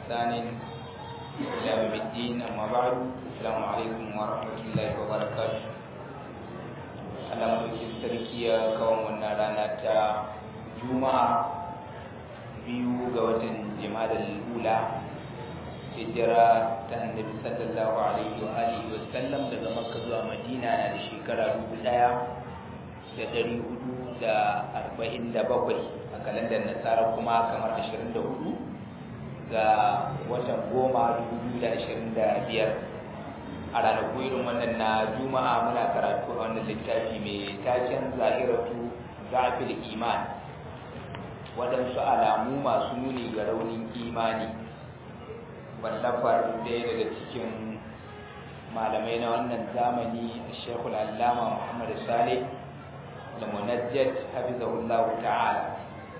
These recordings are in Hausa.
بإحسان إلى يوم الدين أما بعد السلام عليكم ورحمة الله وبركاته Allah mulkin sarki ya kawo wannan rana ta Juma'a biyu ga watan Jimadal Ula hijira ta Annabi sallallahu alaihi wa alihi wa sallam daga Makka zuwa Madina na da shekara dubu ɗaya da ɗari hudu da arba'in da bakwai a kalandar Nasara kuma kamar ashirin da hudu ga watan goma dubu biyu da ashirin da biyar a ranaku irin wannan na juma'a muna karatu a wannan littafi mai taken zahiratu zafil iman waɗansu alamu masu nuni ga raunin imani wallafar ɗaya daga cikin malamai na wannan zamani shekul allama muhammadu saleh da munajjat hafizahullahu ta'ala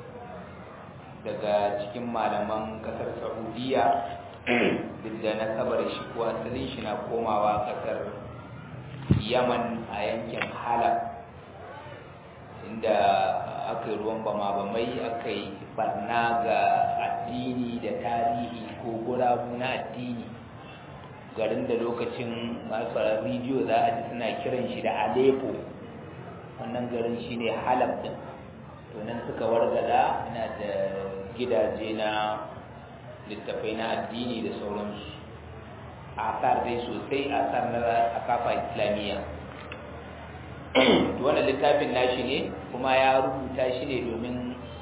daga cikin malaman kasar saudiya duk da nasabar shi ko asalin shi na komawa kasar yaman a yankin halab inda aka yi ruwan bama bamai aka yi barna ga addini da tarihi ko gurabu na addini garin da lokacin masu rediyo za a ji suna kiran shi da aleppo wannan garin shi ne halab din to nan suka wargaza ina da gidaje na littafai na addini da sauransu asar dai sosai asar na akafa islamiyya wannan littafin nashi ne kuma ya rubuta shi ne domin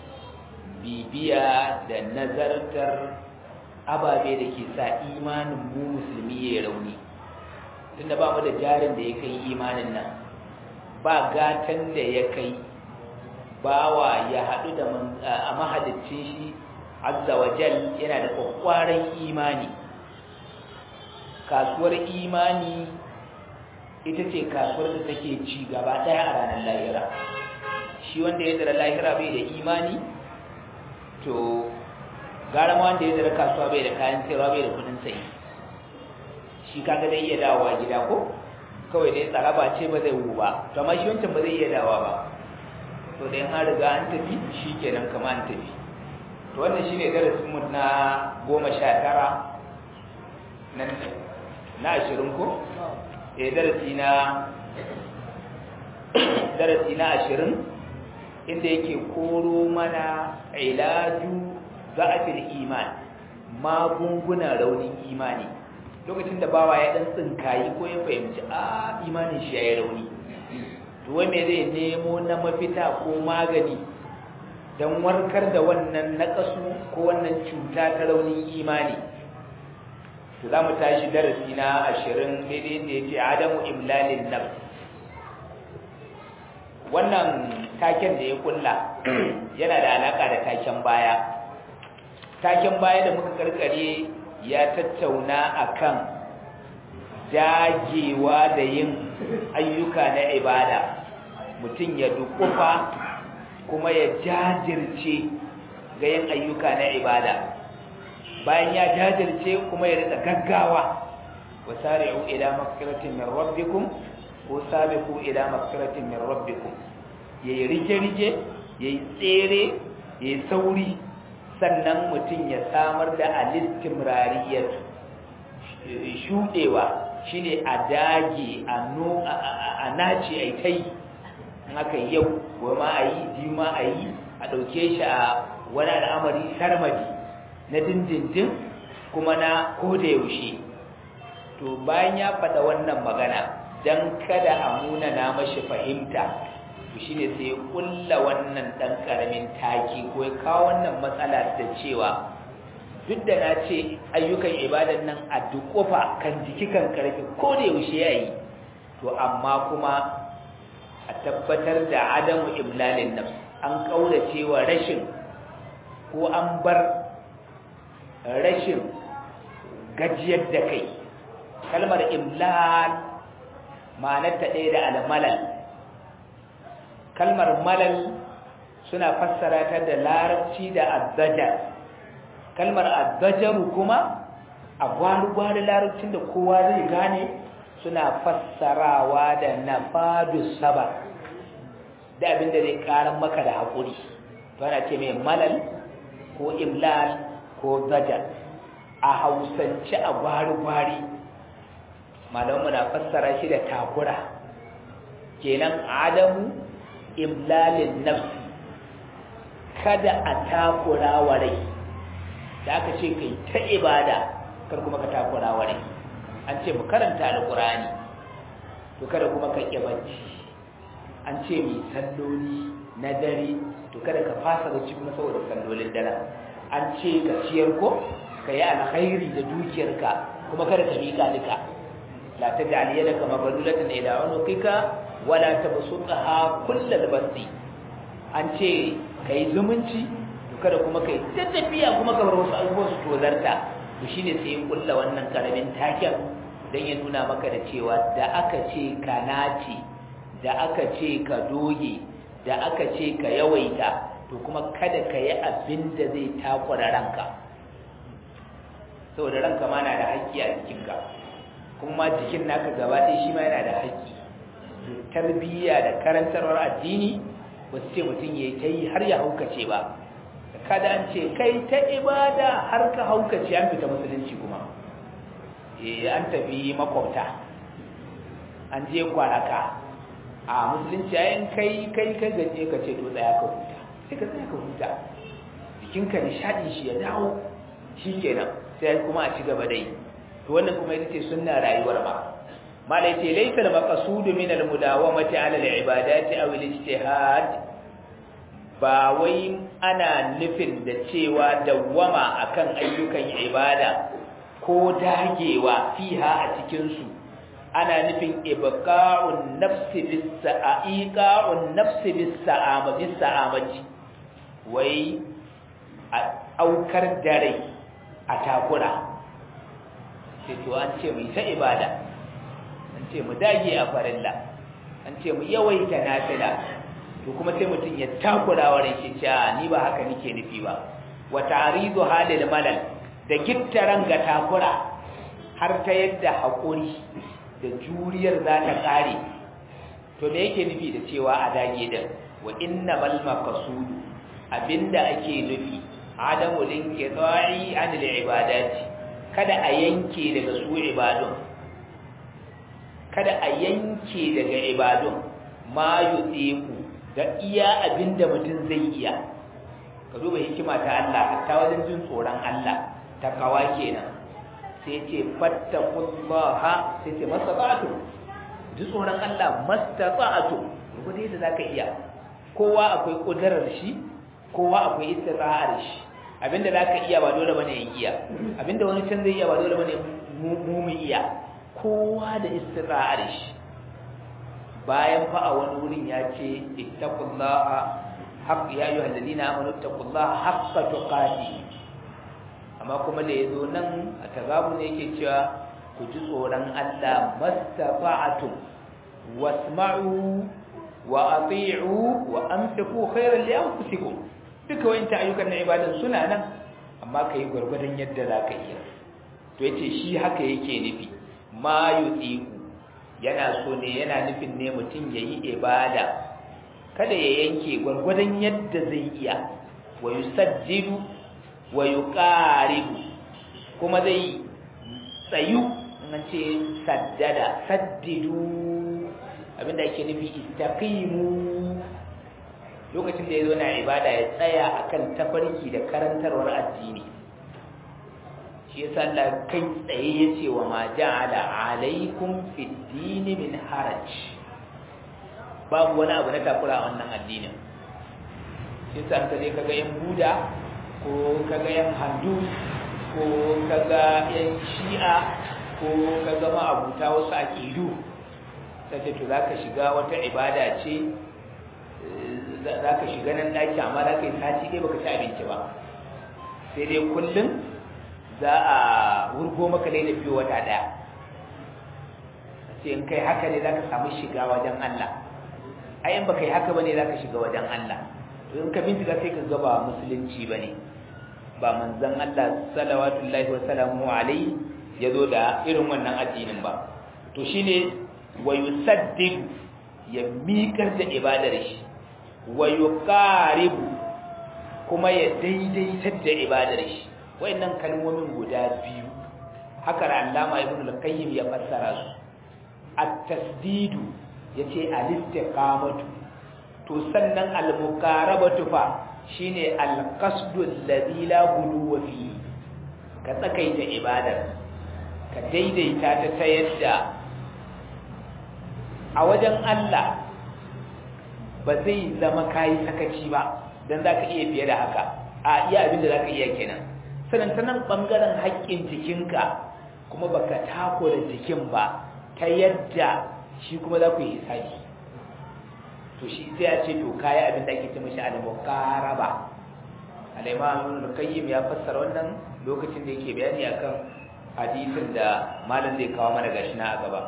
bibiya da nazartar ababe da ke sa imanin mu musulmi ya rauni tunda ba mu da jarin da ya kai imanin nan ba gatan da ya kai bawa ya haɗu da a mahalicin shi azza wa jal yana da kwakwaran imani kasuwar imani ita ce kasuwar da take ci gaba daya a ranar lahira shi wanda ya zara lahira bai da imani to gara ma wanda ya zara kasuwa bai da kayan sayarwa bai da kudin sayi shi kaga zai iya dawowa gida ko kawai dai tsaraba ce ba zai wu ba to amma shi wancan ba zai iya dawowa ba to da an riga an tafi shi kenan kama an tafi to wannan shine darasin mu na goma sha tara nan na ashirin ko eh darasi na darasi na ashirin inda yake koro mana ilaju za'afil iman magunguna raunin imani lokacin da bawa ya dan tsinkayi ko ya fahimci a imanin shi yayi rauni to wai me zai nemo na mafita ko magani don warkar da wannan naƙasu ko wannan cuta ta raunin imani to za mu tashi darasi na ashirin daidai da ya ce adamu imlalin nafs wannan taken da ya kulla yana da alaƙa da taken baya taken baya da muka karkare ya tattauna akan dagewa da yin ayyuka na ibada mutum ya dukufa kuma ya jajirce ga yin ayyuka na ibada bayan ya jajirce kuma ya rika gaggawa wa sari'u ila maghfiratin min rabbikum ko sabiqu ila maghfiratin min rabbikum yayi rige-rige yayi tsere yayi sauri sannan mutum ya samar da alistimrariyat shudewa shine a dage a no a naci ai kai haka yau goma a yi biyu ma a yi a ɗauke shi a wani al'amari sarmadi na dindindin kuma na koda yaushe to bayan ya faɗa wannan magana don kada a muna na mashi fahimta to shine sai ya ƙulla wannan ɗan ƙaramin taki ko ya kawo wannan matsala da cewa duk da na ce ayyukan ibadan nan a duƙofa kan jiki kan ƙarfi ko da yaushe ya yi to amma kuma a tabbatar da adamu imlalin nafs an kaurace wa rashin ko an bar rashin gajiyar da kai kalmar imlal ma'anarta ɗaya da almalal kalmar malal suna fassara ta da larabci da azzajar kalmar azzajaru kuma a gwari-gwari larabcin da kowa zai gane suna fassarawa da nafadu saba da abin da zai karan maka da haƙuri to ana ce mai malal ko imlal ko zajar a hausance a gwari-gwari malamu na fassara shi da takura kenan adamu imlalin nafsi kada a takura wa rai da aka ce kai ta ibada kar kuma ka takura wa rai an ce mu karanta alqurani to kada kuma ka ƙi bacci an ce mu salloli na dare to kada ka fasa bacci kuma saboda sallolin dare an ce ka ciyar ko ka yi alkhairi da dukiyarka kuma kada ka miƙa duka la taj'al yadaka maghlulatan ila unuqika wala tabsutha kullal basti an ce kai zumunci to kada kuma kai tafiya kuma ka bar wasu abubuwan su tozarta to shine sai ya kulla wannan karamin taken dan ya nuna maka da cewa da aka ce ka nace da aka ce ka doge da aka ce ka yawaita to kuma kada ka yi abin da zai takura ranka saboda ranka ma na da haƙƙi a jikinka kuma jikin naka gaba ɗaya shi ma yana da haƙƙi tarbiyya da karantarwar addini ba su ce mutum ya ta yi har ya haukace ba kada an ce kai ta ibada har ka haukace an fita musulunci kuma eh an tafi makwabta an je kwaraka a musulunci yayin kai kai kai gaje ka ce to tsaya ka huta sai ka tsaya ka huta jikinka nishadin shi ya dawo shikenan sai kuma a ci gaba da yi to wannan kuma ita ce sunna rayuwar ba malai ce laysa al-maqsud min al-mudawamati ala al-ibadati aw al-ijtihad ba wai ana nufin da cewa dawwama akan ayyukan ibada ko dagewa fiha a cikin su ana nufin ibqa'un nafsi bis-sa'iqa'un nafsi bis-sa'ama bis-sa'amati wai a aukar dare a takura sai to an ce mu ta ibada an ce mu dage a farilla an ce mu yawaita nafila to kuma sai mutum ya takura wa ran shi cewa ni ba haka nake nufi ba wa ta'ridu halil malal da gittaran ga takura har ta yadda hakuri da juriyar za ta kare to me yake nufi da cewa a dage din wa innamal maqsud abinda ake nufi adamu linqita'i anil ibadati kada a yanke daga su ibadun kada a yanke daga ibadun ma yudiku da iya abinda mutum zai iya ka duba hikima ta Allah ta wajen jin tsoron Allah ta kawa kenan sai ce fattaqullaha sai ce masabatu ji tsoron Allah mastata'atu rubuta yadda zaka iya kowa akwai kudarar shi kowa akwai istira'ar shi abinda zaka iya ba dole bane yin iya abinda wani can zai iya ba dole bane mu mu iya kowa da istira'ar shi bayan fa a wani wurin ya ce ittaqullaha haqq ya ayyuhal ladina amanu ittaqullaha haqqa tuqati amma kuma da yazo nan a tagabu ne yake cewa ku ji tsoron Allah mastafa'atum wasma'u wa ati'u wa anfiqu khairan li anfusikum duka wayanta ayyukan na ibadan suna nan amma kai gurgurdan yadda zaka iya to yace shi haka yake nufi ma yutiku yana so ne yana nufin ne mutum yayi ibada kada ya yanke gurgurdan yadda zai iya wa yusajjidu wa yuqaribu kuma zai tsayu nan ce saddada saddidu abinda yake nufi istaqimu lokacin da yazo na ibada ya tsaya akan tafarki da karantarwar addini shi yasa Allah kai tsaye yace wa ma ja'ala alaikum fid din min haraj babu wani abu na takura a wannan addinin shi yasa kaje kaga yan buda ko kaga yan handu ko kaga yan shi'a ko kaga ma abuta wasu aqidu sai to zaka shiga wata ibada ce zaka shiga nan daki amma zaka yi sati dai baka ci abinci ba sai dai kullum za a wurgo maka dai da fiye wata daya sai in kai haka ne zaka samu shiga wajen Allah ai in baka yi haka bane zaka shiga wajen Allah to in ka bincika sai ka ga ba musulunci bane ba manzon Allah sallallahu wa sallamu alaihi yazo da irin wannan addinin ba to shine wa yusaddid ya miƙar da ibadar shi wa yuqaribu kuma ya daidaitar da ibadar shi wayannan kalmomin guda biyu haka Allama Ibn al-Qayyim ya fassara su at-tasdidu yace al-istiqamatu to sannan al-muqarabatu fa shine al-qasdu alladhi la guluwa fi ka tsakaita ibadar ka daidaita ta ta yadda a wajen Allah ba zai zama kayi sakaci ba dan zaka iya fiye da haka a iya abin da zaka iya kenan sanan ta nan bangaren haƙƙin jikinka kuma baka takura jikin ba ta yadda shi kuma za ku yi hisabi to shi sai a ce to kayi abin da ake ce mashi al-muqaraba al-imam al-qayyim ya fassara wannan lokacin da yake bayani akan hadisin da malam zai kawo mana gashi na a gaba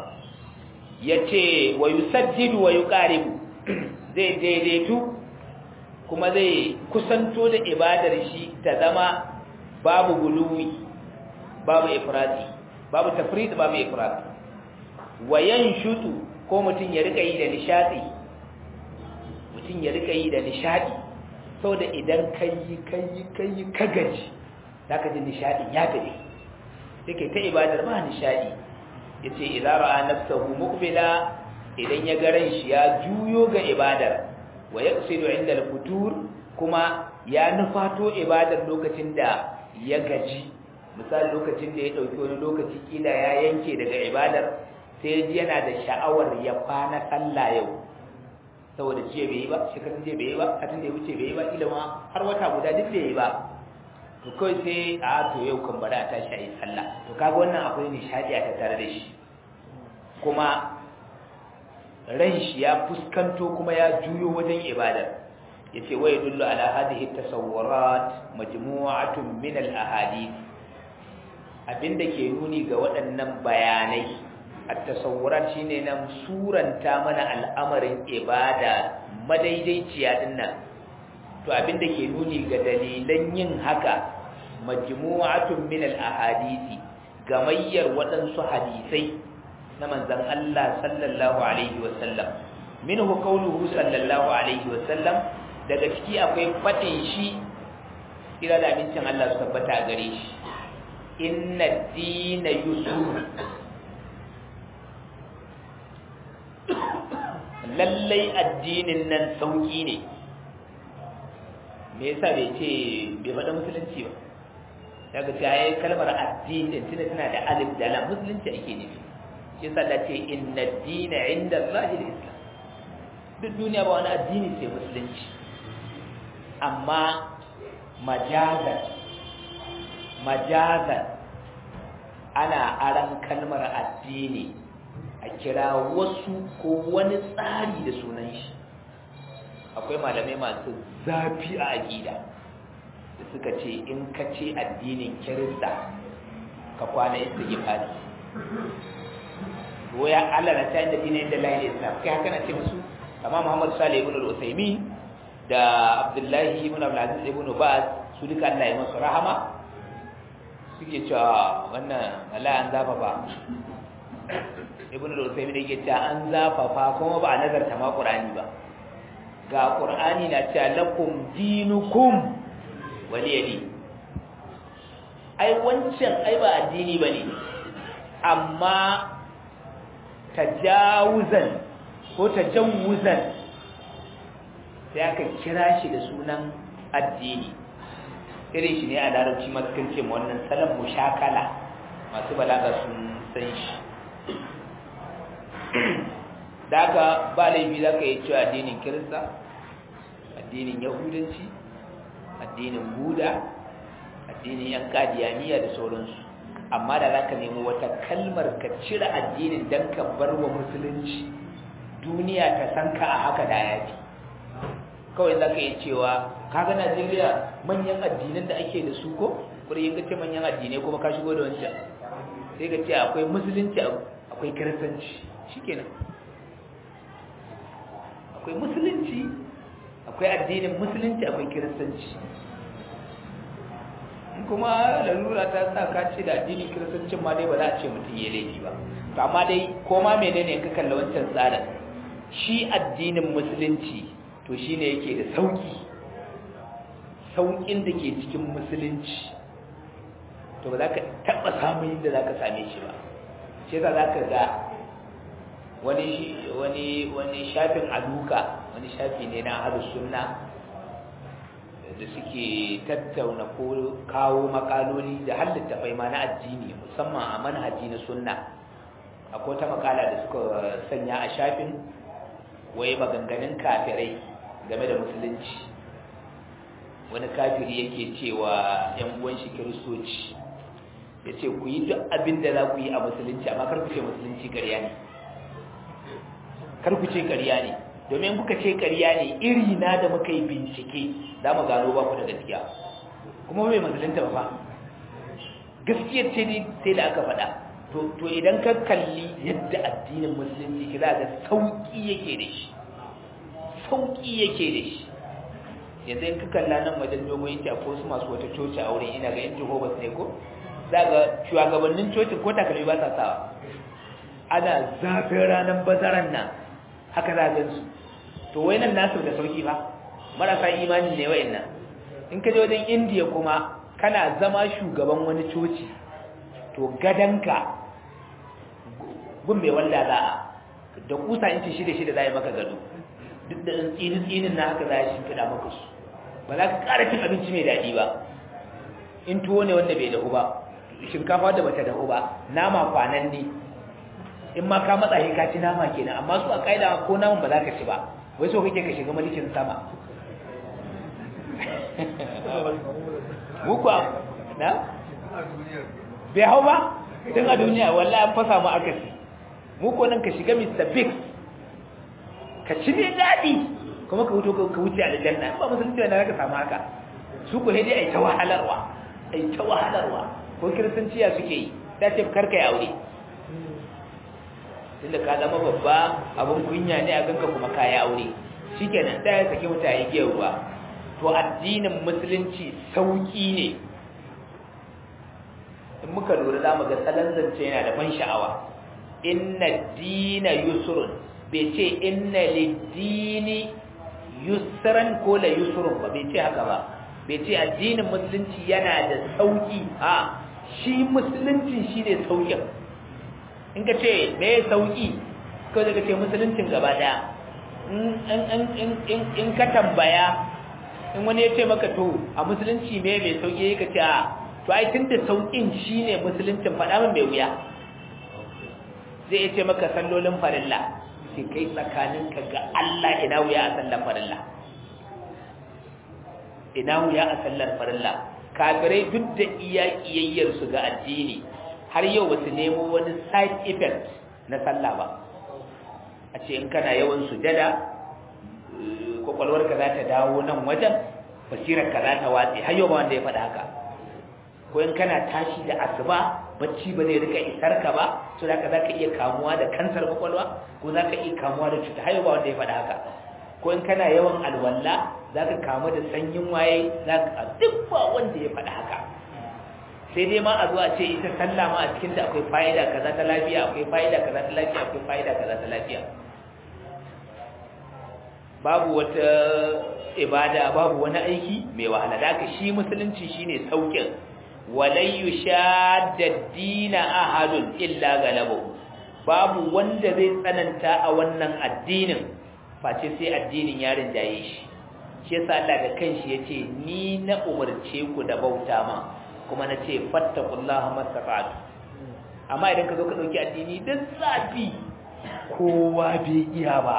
yace wa yusaddidu wa yuqaribu zai daidaitu kuma zai kusanto da ibadar shi ta zama babu guluwi babu ifrati babu tafrid babu ifrati wa yanshutu ko mutun ya rika yi da nishadi mutun ya rika yi da nishadi saboda idan kai kai kai ka gaji zaka ji nishadin ya tafi yake ta ibadar ba nishadi yace idza ra'a nafsuhu muqbila idan ya ga ran shi ya juyo ga ibadar wa yaqsidu inda al-futur kuma ya nufato ibadar lokacin da ya gaji misali lokacin da ya dauki wani lokaci kila ya yanke daga ibadar sai ji yana da sha'awar ya kwana sallah yau saboda jiya bai yi ba shekarun jiya bai yi ba satin da ya wuce bai yi ba ila ma har wata guda duk bai yi ba to kawai sai a to yau kan bari a tashi a yi sallah to kaga wannan akwai nishadi a tattare da shi kuma ran shi ya fuskanto kuma ya juyo wajen ibadar yace wa yadullu ala hadhihi tasawurat majmu'atun min al ahadith abinda ke nuni ga waɗannan bayanai at-tasawurat shine nan suranta mana al'amarin ibada madaidaiciya dinnan to abinda ke nuni ga dalilan yin haka majmu'atun min al-ahadisi gamayyar waɗansu hadisai na manzon Allah sallallahu alaihi wasallam minhu qawluhu sallallahu alaihi wasallam daga ciki akwai fadin shi kira da abincin Allah su tabbata gare shi inna ad-dina yusur lallai addinin nan sauki ne me yasa bai ce bai faɗa musulunci ba daga ce ayi kalmar addini tana tana da alif da lam musulunci ake nufi shi yasa da ce inna ad-dina inda Allah al-islam duk duniya ba wani addini sai musulunci amma majazan majazan ana aran kalmar addini a kira wasu ko wani tsari da sunan shi akwai malamai masu zafi a aƙida da suka ce in ka ce addinin kirista ka kwana istighfari ko ya Allah na tayin da dinin da lahi islam kai haka na ce musu amma Muhammad Salih ibn al-Uthaymeen da Abdullahi ibn Abdul Aziz ibn Baz su duka Allah ya musu rahama suke cewa wannan Allah an zafa ba ibn al-Uthaymeen yake cewa an zafafa kuma ba a nazarta ma Qur'ani ba ga Qur'ani na cewa lakum dinukum waliyadi ai wancan ai ba addini bane amma tajawuzan ko tajawuzan sai aka kira shi da sunan addini irin shi ne a larabci masu kan ce wannan salon mushakala masu balaga sun san shi da aka ba laifi za ka yi cewa addinin kirista addinin yahudanci addinin buda addinin yan kadiyaniya da sauransu amma da za ka nemi wata kalmar ka cire addinin don ka bar wa musulunci duniya ta san ka a haka da ya fi kawai za ka yi cewa kaga najeriya manyan addinan da ake da su ko kuri yin ce manyan addinai kuma ka shigo da wancan sai ka ce akwai musulunci akwai kiristanci shikenan akwai musulunci akwai addinin musulunci akwai kiristanci kuma lalura ta sa ka ce da addinin kiristancin ma dai ba za a ce mutum ya laifi ba to amma dai ko ma menene in ka kalla wancan tsarin shi addinin musulunci to shine yake da sauki saukin da ke cikin musulunci to ba za ka taɓa samun inda za ka same shi ba shi yasa za ka ga wani wani wani shafin aduka wani shafi ne na ahlus sunna da suke tattauna ko kawo makaloli da halitta fai ma na addini musamman a manhaji na sunna akwai ta makala da suka sanya a shafin wai maganganun kafirai game da musulunci wani kafiri yake cewa yan uwan shi kiristoci ya ce ku yi duk abin da za ku yi a musulunci amma kar ku ce musulunci ƙarya ne kar ku ce ƙarya ne domin kuka ce ƙarya ne iri na da muka yi bincike za mu gano ba ku da gaskiya kuma mai musulunta ba fa gaskiyar ce ne sai da aka faɗa to idan ka kalli yadda addinin musulunci ki za ga sauƙi yake da shi sauƙi yake da shi yanzu in ka kalla nan wajen dogon yanki ko su masu wata coci a wurin ina ga yan jehovah's ne ko za ga shugabannin cocin ko takalmi ba sa sawa ana zafin ranar bazaran nan haka za a su to wai nan nasu da sauki ba marasa imanin ne wayan nan in ka je wajen indiya kuma kana zama shugaban wani coci to gadanka gun mai wanda za a da kusa inci shida shida za a yi maka gado duk da tsinin tsinin na haka za a shimfiɗa maka su ba za ka ƙara cin abinci mai daɗi ba in tuwo ne wanda bai dahu ba shinkafa da bata dahu ba nama kwanan ne in ma ka matsa ka ci nama kenan amma su a kaida ko naman ba za ka ci ba wai so kake ka shiga malikin sama muku na bai hau ba tun a duniya wallahi an fasa mu akasi muku nan ka shiga Mr. Big ka ci ne daɗi kuma ka wuce ka wuce aljanna ba musulunci wanda ka samu haka su ko dai ai ta wahalarwa ai ta wahalarwa ko kiristanciya suke yi ta ce karka ya aure tunda ka zama babba abin kunya ne a ganka kuma ka yi aure shikenan da ya saki mutane giyar ruwa to addinin musulunci sauki ne in muka lura za mu ga salon zance yana da ban sha'awa inna dina yusrun bai ce inna lidini yusran ko la yusrun ba bai ce haka ba bai ce addinin musulunci yana da sauki a shi musulunci shine saukin in ka ce me sauki ko daga ce musuluncin gaba daya in ka tambaya in wani ya ce maka to a musulunci me mai sauki ka ce a to ai tunda saukin shine musuluncin faɗa min mai wuya zai ce maka sallolin farilla sai kai tsakaninka ga Allah ina wuya a sallar farilla ina wuya a sallar farilla kafirai duk da iya kiyayyar su ga addini har yau ba su nemo wani side effect na sallah ba a ce in kana yawan sujada kwakwalwarka za ta dawo nan wajen basirarka za ta watse har yau ba wanda ya faɗa haka ko in kana tashi da asuba bacci ba zai rika isar ka ba so da za ka iya kamuwa da kansar kwakwalwa ko za ka iya kamuwa da cuta har yau ba wanda ya faɗa haka ko in kana yawan alwala za ka kamu da sanyin waye za ka duk ba wanda ya faɗa haka sai dai ma a zuwa ce ita sallah ma a cikin ta akwai fa'ida kaza ta lafiya akwai fa'ida kaza ta lafiya akwai fa'ida kaza ta lafiya babu wata ibada babu wani aiki mai wahala da haka shi musulunci shine saukin walai yushadda dina ahadun illa galabu babu wanda zai tsananta a wannan addinin face sai addinin ya rinjaye shi shi yasa Allah da kanshi yace ni na umarce ku da bauta ma kuma na ce fattakullaha mastafa'atu amma idan ka zo ka dauki addini da zafi kowa bai iya ba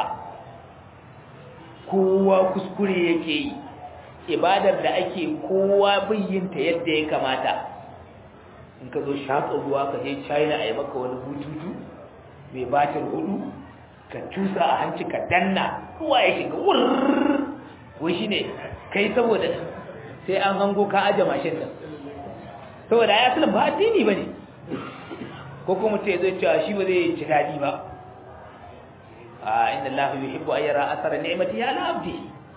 kowa kuskure yake yi ibadar da ake kowa bai yin ta yadda ya kamata in ka zo shaƙa ruwa ka je China a yi maka wani bututu mai batir hudu ka cusa a hanci ka danna ruwa ya shiga wurr wai shine kai saboda sai an hango ka aje mashin din saboda ya sulun ba addini ba ne ko kuma ce zai cewa shi ba zai ci daɗi ba a inda Allah yi hibbu ayyara asara ni'imati ya ala abdi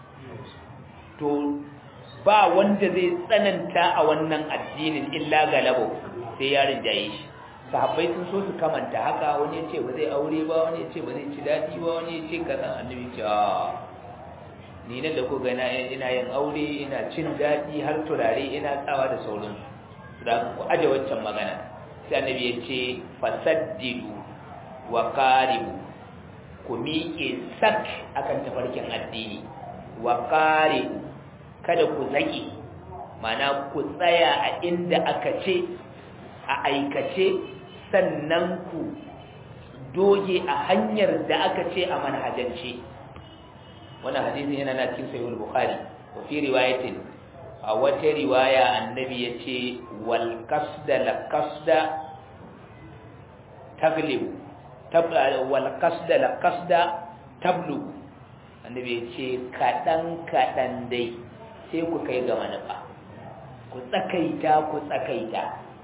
to ba wanda zai tsananta a wannan addinin illa galabo sai ya rinjaye shi sahabbai sun so su kamanta haka wani ya ce ba zai aure ba wani ya ce ba zai ci daɗi ba wani ya ce kaza annabi ce ni nan da ku ga ina yin aure ina cin daɗi har turare ina tsawa da sauransu da ku aje waccan magana sai annabi ya ce fasaddidu wa qaribu ku miƙe sak akan tafarkin addini wa qaribu kada ku zaki mana ku tsaya a inda aka ce a aikace sannan ku doge a hanyar da aka ce a manhajance wannan hadisin yana na cikin sahih al-bukhari wa fi riwayatin a wata riwaya annabi yace wal qasda la qasda taglib wal qasda la qasda tablu annabi yace kadan kadan dai sai ku kai ga manufa ku tsakaita ku tsakaita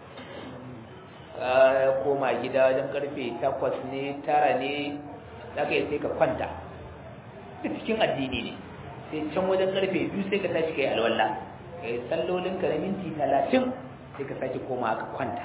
koma gida wajen karfe takwas ne tara ne zaka yi sai ka kwanta duk cikin addini ne sai can wajen karfe biyu sai ka tashi kai alwala kai sallolin ka na minti talatin sai ka sake koma ka kwanta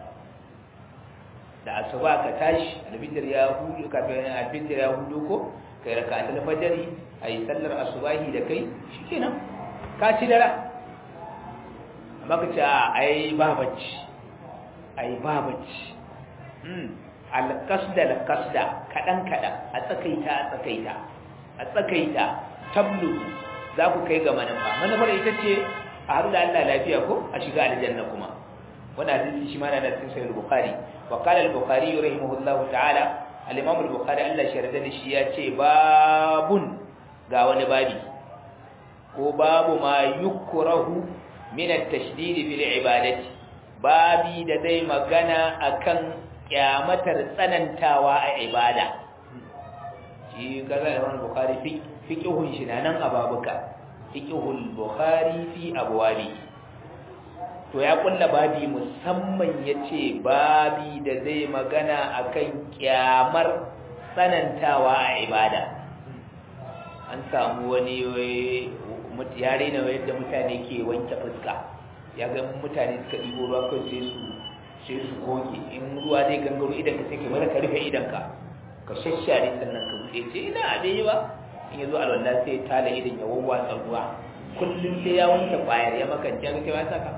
da asuba ka tashi albidir ya hudu kafin albidir ya hudu ko kai raka ta fajari ayi sallar asubahi da kai shikenan ka ci dara amma ka ce a ai ba bacci ai ba bacci alƙasda alƙasda kaɗan-kaɗan a tsakaita a tsakaita a tsakaita tablu za ku kai ga manufa manufar ita ce a haɗu da Allah lafiya ko a shiga aljanna kuma wani hadisi shi ma na da cikin sahih bukhari wa qala al-bukhari rahimahullahu ta'ala al-imam al-bukhari Allah shi yarda da shi ya ce babun ga wani babi ko babu ma yukrahu min at-tashdid fil ibadati babi da zai magana akan kyamatar tsanantawa a ibada shi kaza da wani bukari fiƙihun shi na nan a babuka fiƙihun bukari fi abuwabi to ya kulla babi musamman ya ce babi da zai magana akan kyamar tsanantawa a ibada an samu wani yare na yadda mutane ke wanke fuska ya ga mutane suka ɗigo ruwa kawai sai su sai su goge in ruwa zai gangaro idan ka sai ka mara ka rufe idan ka ka shashare sannan ka buɗe ce ina a dai ba in ya zo alwala sai ya tala idan ya wawwatsa ruwa kullum sai ya wanke kwayar ya makance ga kai ba saka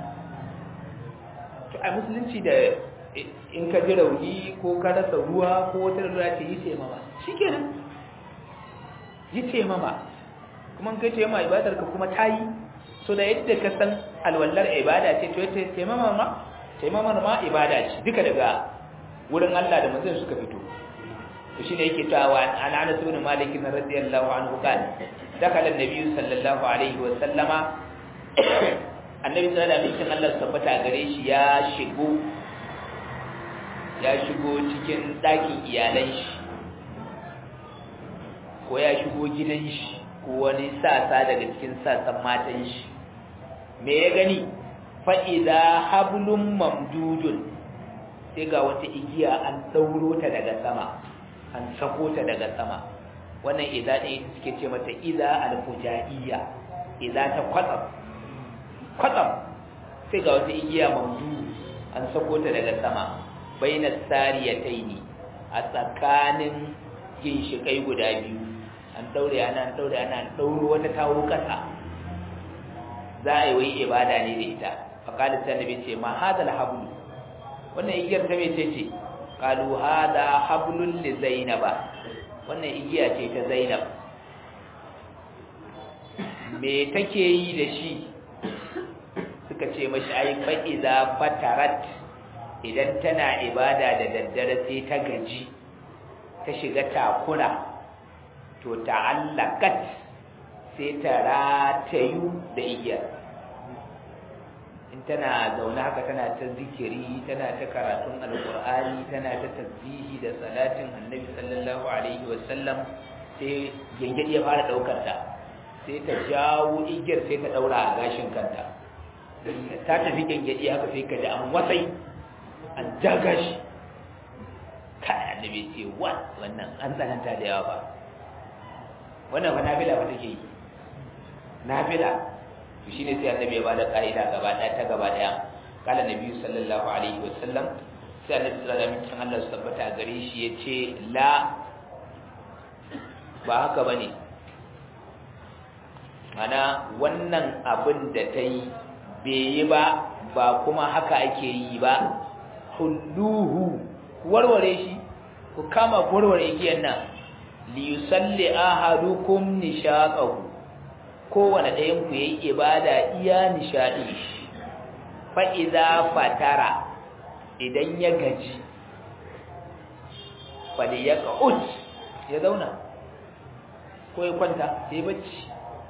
to a musulunci da in ka ji rauni ko ka rasa ruwa ko wata ruwa ce yi ce mama shikenan yi ce mama kuma in kai ce mama ibadar ka kuma ta yi so da yadda ka san alwallar ibada ce to yace taimama ma taimamar ma ibada ce duka daga wurin Allah da manzon suka fito to shine yake cewa an Anas ibn Malik radiyallahu anhu kan dakala annabi sallallahu alaihi wa sallama annabi sallallahu alaihi wa sallam tabbata gare shi ya shigo ya shigo cikin ɗakin iyalan shi ko ya shigo gidan shi ko wani sasa daga cikin sasan matan shi me ya gani fa'iza hablum mamdudun sai ga wata igiya an ɗauro ta daga sama an sako ta daga sama wannan iza ne suke ce mata iza alfujaiya iza ta kwatsam kwatsam sai ga wata igiya mamdu an sako ta daga sama baina sariyataini a tsakanin ginshikai guda biyu an daure ana an daure ana an dauro wata tawo kasa za a yi wai ibada ne da ita faqala sai nabi ce ma hadal hablu wannan igiyar ta mece ce qalu hada hablul li zainaba wannan igiya ce ta zainab me take yi da shi suka ce mashi ai fa iza fatarat idan tana ibada da daddare sai ta gaji ta shiga takura to ta'allakat sai ta ratayu da igiyar in tana zaune haka tana ta zikiri tana ta karatun alkur'ani tana ta tasbihi da salatin annabi sallallahu alaihi wasallam sai gengedi ya fara daukar ta sai ta jawo igiyar sai ta daura a gashin kanta ta tafi gengedi haka sai ka ji an wasai an jaga shi kai annabi ce wa wannan an tsananta da yawa ba wannan fa nafila ba take yi nafila to shine sai annabi ya bada kaida gaba daya ta gaba daya kala nabi sallallahu alaihi wasallam sai annabi sallallahu alaihi wasallam Allah su tabbata gare shi yace la ba haka bane mana wannan abin da ta yi bai yi ba ba kuma haka ake yi ba hulluhu warware shi ku kama warware igiyan nan li yusalli ahadukum nishaqahu kowane ɗayan ku yayi ibada iya nishadi fa idza fatara idan ya gaji fa ya qut ya zauna ko ya kwanta sai bacci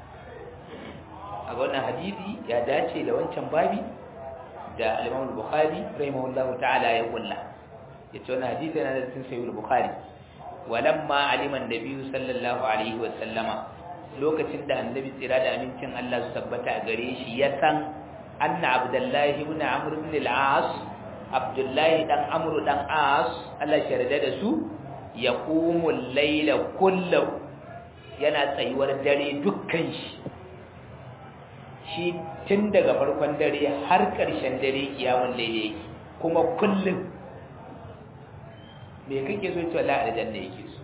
a ga wannan hadisi ya dace da wancan babi da al-Imam al-Bukhari rahimahullahu ta'ala ya kulla yace wannan hadisi yana da cikin sahih al-Bukhari walamma alima an-nabi sallallahu alaihi wa sallama lokacin da annabi tsira da amincin Allah su tabbata a gare shi ya san anna abdullahi ibn amr ibn al-as abdullahi dan amr dan as Allah ya yarda da su yaqumu al-layla kullahu yana tsayuwar dare dukkan shi shi tun daga farkon dare har ƙarshen dare kiyamun laile yake kuma kullum me kake so cewa la aljanna yake so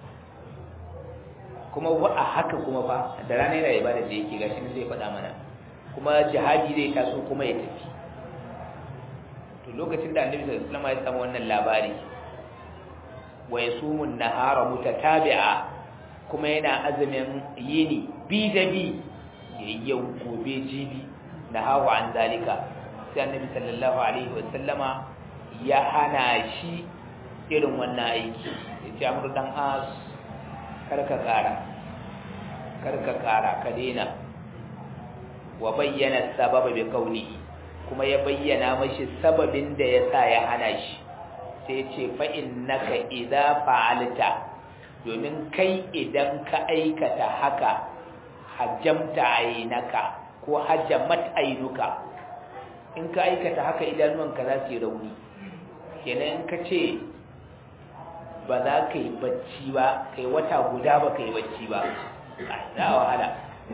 kuma wa a haka kuma fa da rana yana ibada da yake gashi ne zai faɗa mana kuma jihadi zai taso kuma ya tafi to lokacin da annabi sallallahu alaihi wasallam ya samu wannan labari wa yasumun nahara mutatabi'a kuma yana azumin yini bi da bi yau gobe jibi na hawa an zalika sai annabi sallallahu alaihi wasallama ya hana shi irin wannan aiki ya ce amur dan as karka kara karka kara ka daina wa bayyana sababa bi kauni kuma ya bayyana mashi sababin da ya sa ya hana shi sai ce fa innaka idza fa'alta domin kai idan ka aikata haka hajjamta ainaka ko hajjamat ainuka in ka aikata haka idanuwanka za su yi rauni kenan in ka ce ba za ka yi bacci ba kai wata guda ba ka yi bacci ba za a wahala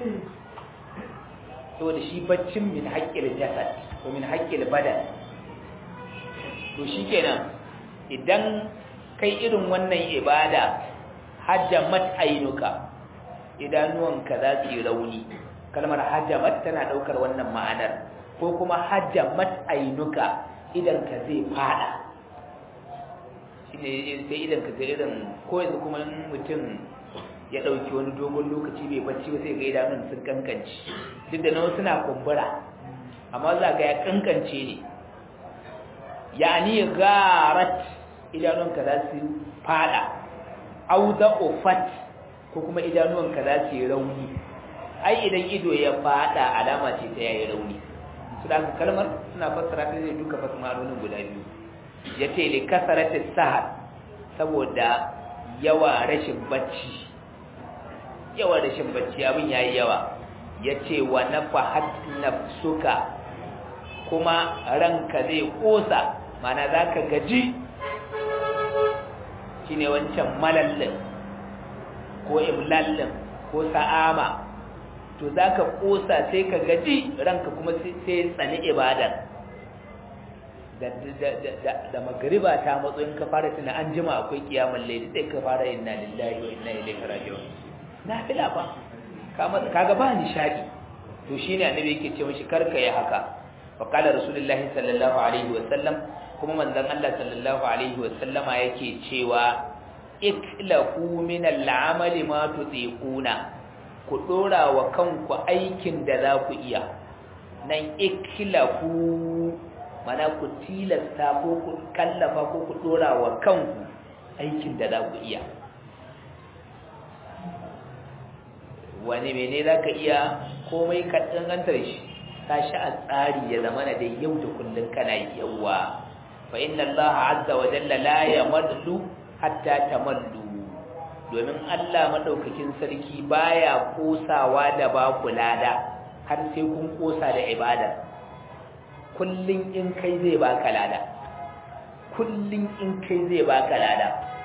saboda shi baccin min haƙƙil jasad ko min haƙƙil badan to shi kenan idan kai irin wannan ibada hajjamat ainuka idanuwanka za su yi rauni kalmar hajjamat tana daukar wannan ma'anar ko kuma hajjamat ainuka idan ka zai fada shine sai idan ka zai irin ko yanzu kuma mutum ya dauki wani dogon lokaci bai bacci ba sai ga idanun sun kankance duk da nawa suna kumbura amma za ga ya kankance ne yani garat idanunka za su fada auda ofat ko kuma idanuwanka za su yi rauni ai idan ido ya fada alama ce ta yayi rauni su da kalmar suna fassara ta zai duka fasmaronin guda biyu ya ce li kasarati sahar saboda yawa rashin bacci yawa rashin bacci abin yayi yawa ya ce wa nafahat nafsuka kuma ranka zai kosa mana za ka gaji shine wancan malallin ko imlallin ko sa'ama to zaka kosa sai ka gaji ranka kuma sai tsani ibadar da da da magriba ta matso in ka fara tuna an jima akwai kiyamul layli sai ka fara inna lillahi wa inna ilaihi raji'un nafila fa kaga ba nishadi to shine annabi yake ce mishi karka yi haka fa qala rasulullahi sallallahu alaihi wa sallam kuma manzon Allah sallallahu alaihi wa sallama yake cewa iklahu min al'amali ma tutiquna ku dora wa kanku aikin da za ku iya nan iklahu mana ku tilasta ko ku kallafa ko ku dora wa kanku aikin da za ku iya wani mene za ka iya komai kaɗin gantar shi tashi a tsari ya zama na dai yau da kullum kana yawa fa inna Allah azza wa jalla la yamallu hatta tamallu domin Allah madaukakin sarki baya kosawa da ba ku lada har sai kun kosa da ibada kullun in kai zai baka lada kullun in kai zai baka lada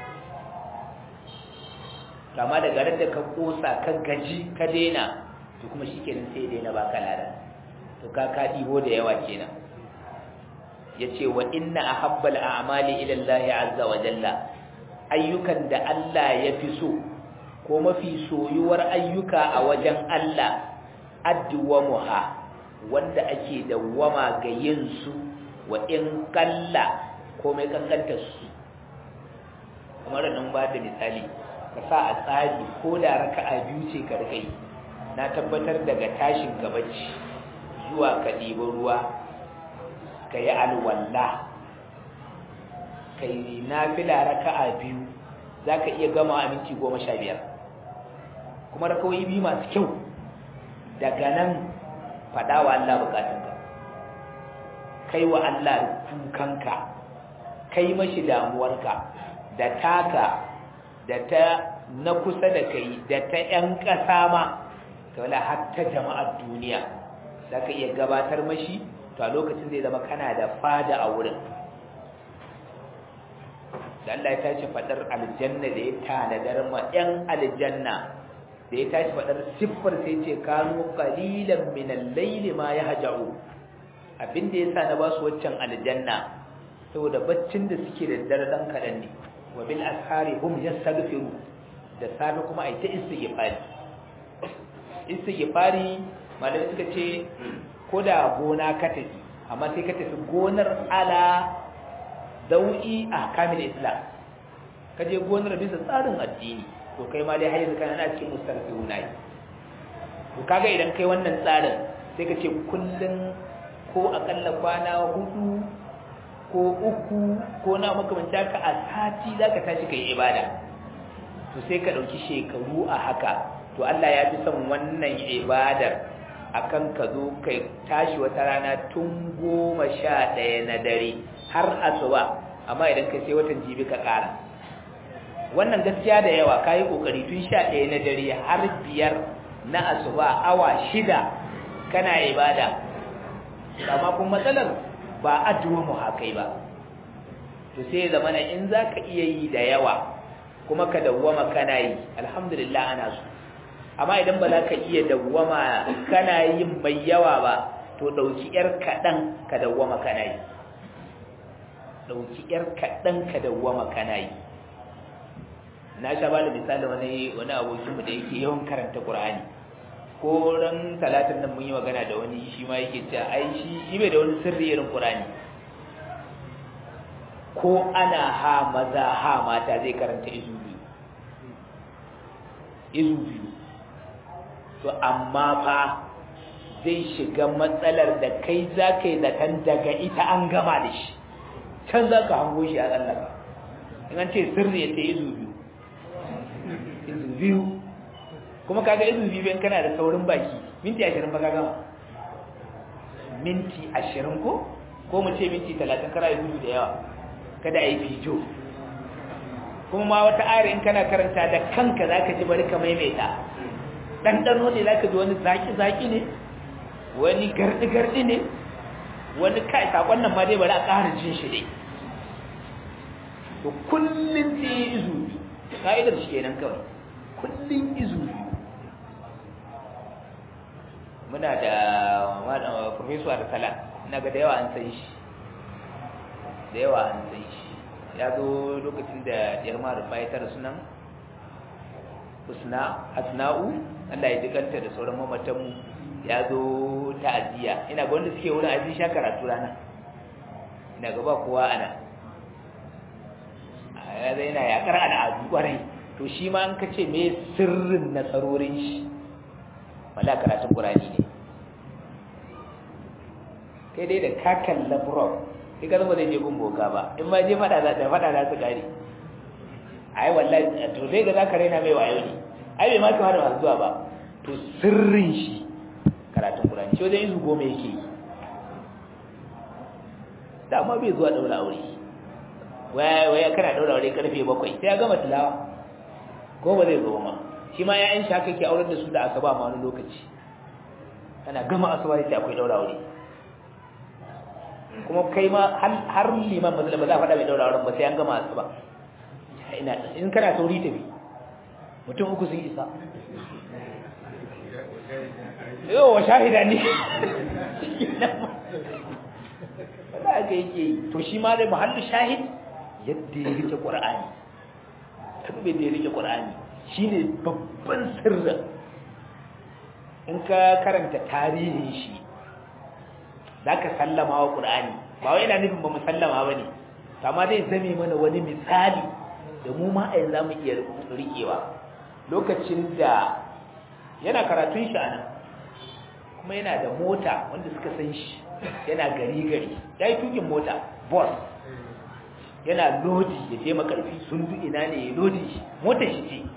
kama daga ran da ka kosa ka gaji ka daina to kuma shikenan sai daina baka lada to ka ka dibo da yawa kenan yace wa inna ahabbal a'mali ila Allah azza wa jalla ayyukan da Allah ya fi so ko mafi soyuwar ayyuka a wajen Allah addu'amuha wanda ake dawwama ga yin su wa in kalla komai kankantar su kamar nan ba da misali ka sa a tsari ko da raka'a biyu ce ka rika yi na tabbatar daga tashin gabaci zuwa ka ɗibi ruwa ka yi alwalla ka yi nafila raka'a biyu za ka iya gama a minti goma sha biyar kuma rakawai biyu masu kyau daga nan faɗa wa Allah bukatunka kai wa Allah kukanka kai mashi damuwarka da taka da ta na kusa da kai da ta ‘yan ƙasa ma ta wala hatta jama'ar duniya za ka iya gabatar mashi to a lokacin zai zama kana da fada a wurin da Allah ya tashi faɗar aljanna da ya tanadar ma ‘yan aljanna da ya tashi faɗar siffar sai ce kanu qalilan min al-layli ma yahja'u abin da yasa na ba su waccan aljanna saboda baccin da suke da dare dan kadan ne wa bil ashari hum yastaghfiru da safe kuma ai ta istighfari istighfari malamai suka ce ko da gona ka tafi amma sai ka tafi gonar ala dau'i ahkamil islam ka je gonar bisa tsarin addini to kai ma dai har yanzu kana na cikin mustarfiuna yi to kaga idan kai wannan tsarin sai ka ce kullun ko akalla kwana hudu ko uku ko na makamanta ka a sati zaka tashi kai ibada to sai ka dauki shekaru a haka to Allah ya fi son wannan ibadar akan ka zo kai tashi wata rana tun goma sha ɗaya na dare har asuba amma idan kai sai watan jibi ka ƙara wannan gaskiya da yawa kayi kokari tun sha ɗaya na dare har biyar na asuba awa shida kana ibada amma kuma matsalar ba addu'a mu hakai ba to sai ya zamana in zaka iya yi da yawa kuma ka dawwama kana yi alhamdulillah ana so amma idan ba za ka iya dawwama kana yin mai yawa ba to dauki yar kaɗan ka dawwama kana yi dauki yar kaɗan ka dawwama kana yi na sha ba da misali wani wani abokinmu da yake yawan karanta Qur'ani ko ran talatin nan mun yi magana da wani shi ma yake cewa ai shi shi bai da wani sirri irin Qur'ani ko ana ha maza ha mata zai karanta izu biyu izu biyu to amma fa zai shiga matsalar da kai za ka yi zaton daga ita an gama da shi can za ka hango shi a tsallaka in an ce sirri ya ce izu biyu izu biyu kuma kaga izu biyu in kana da saurin baki minti ashirin ba ka gama minti ashirin ko ko mu ce minti talatin kara yi gudu da yawa kada a yi fijo kuma ma wata ayar in kana karanta da kanka za ka ji bari ka maimaita ɗanɗano ne za ka ji wani zaƙi-zaƙi ne wani garɗi-garɗi ne wani kai saƙon nan ma dai bari a ƙara jin shi dai to kullum sai yi izu biyu ka'idar shi kenan kawai kullum izu biyu muna da profesor da salat ina ga da yawa an san shi da yawa an san shi ya zo lokacin da diyar marufa ya tara sunan husna asna'u Allah ya jikanta da sauran mamatanmu ya zo ta'aziyya ina ga wanda suke wurin ajin sha karatu rana ina ga ba kowa ana ya zai yana yakar al'adu kwarai to shi ma an kace me sirrin nasarorin shi wala karatun qur'ani ne kai dai da ka kalla bro sai ka zama zai je gun boka ba in ma je fada da fada za su gari ai wallahi to sai ga zaka raina mai wayo ne ai bai ma kama da masu zuwa ba to sirrin shi karatun Qur'ani shi wajen izu goma yake yi da amma bai zuwa daura aure waya waya kana daura aure karfe bakwai sai ya gama tilawa ko ba zai zo ma shi ma ya'yan shi haka ke aurar da su da asaba ma wani lokaci ana gama asaba sai akwai daura aure kuma kai ma har liman ba za a faɗa mai daura auren ba sai an gama asuba ina in kana sauri tafi mutum uku sun isa yau wa shahida ne wanda aka yake yi to shi ma dai mahallu shahid yadda ya rike ƙwar'ani tabbe da ya rike ƙwar'ani shine babban sirrin in ka karanta tarihin shi zaka sallama wa qur'ani ba wai ina nufin ba mu sallama bane amma zai zame mana wani misali da mu ma a yanzu mu iya rikewa lokacin da yana karatun shi anan kuma yana da mota wanda suka san shi yana gari gari yayi tukin mota boss yana lodi ya je makarfi sun du ina ne ya lodi shi motar shi ce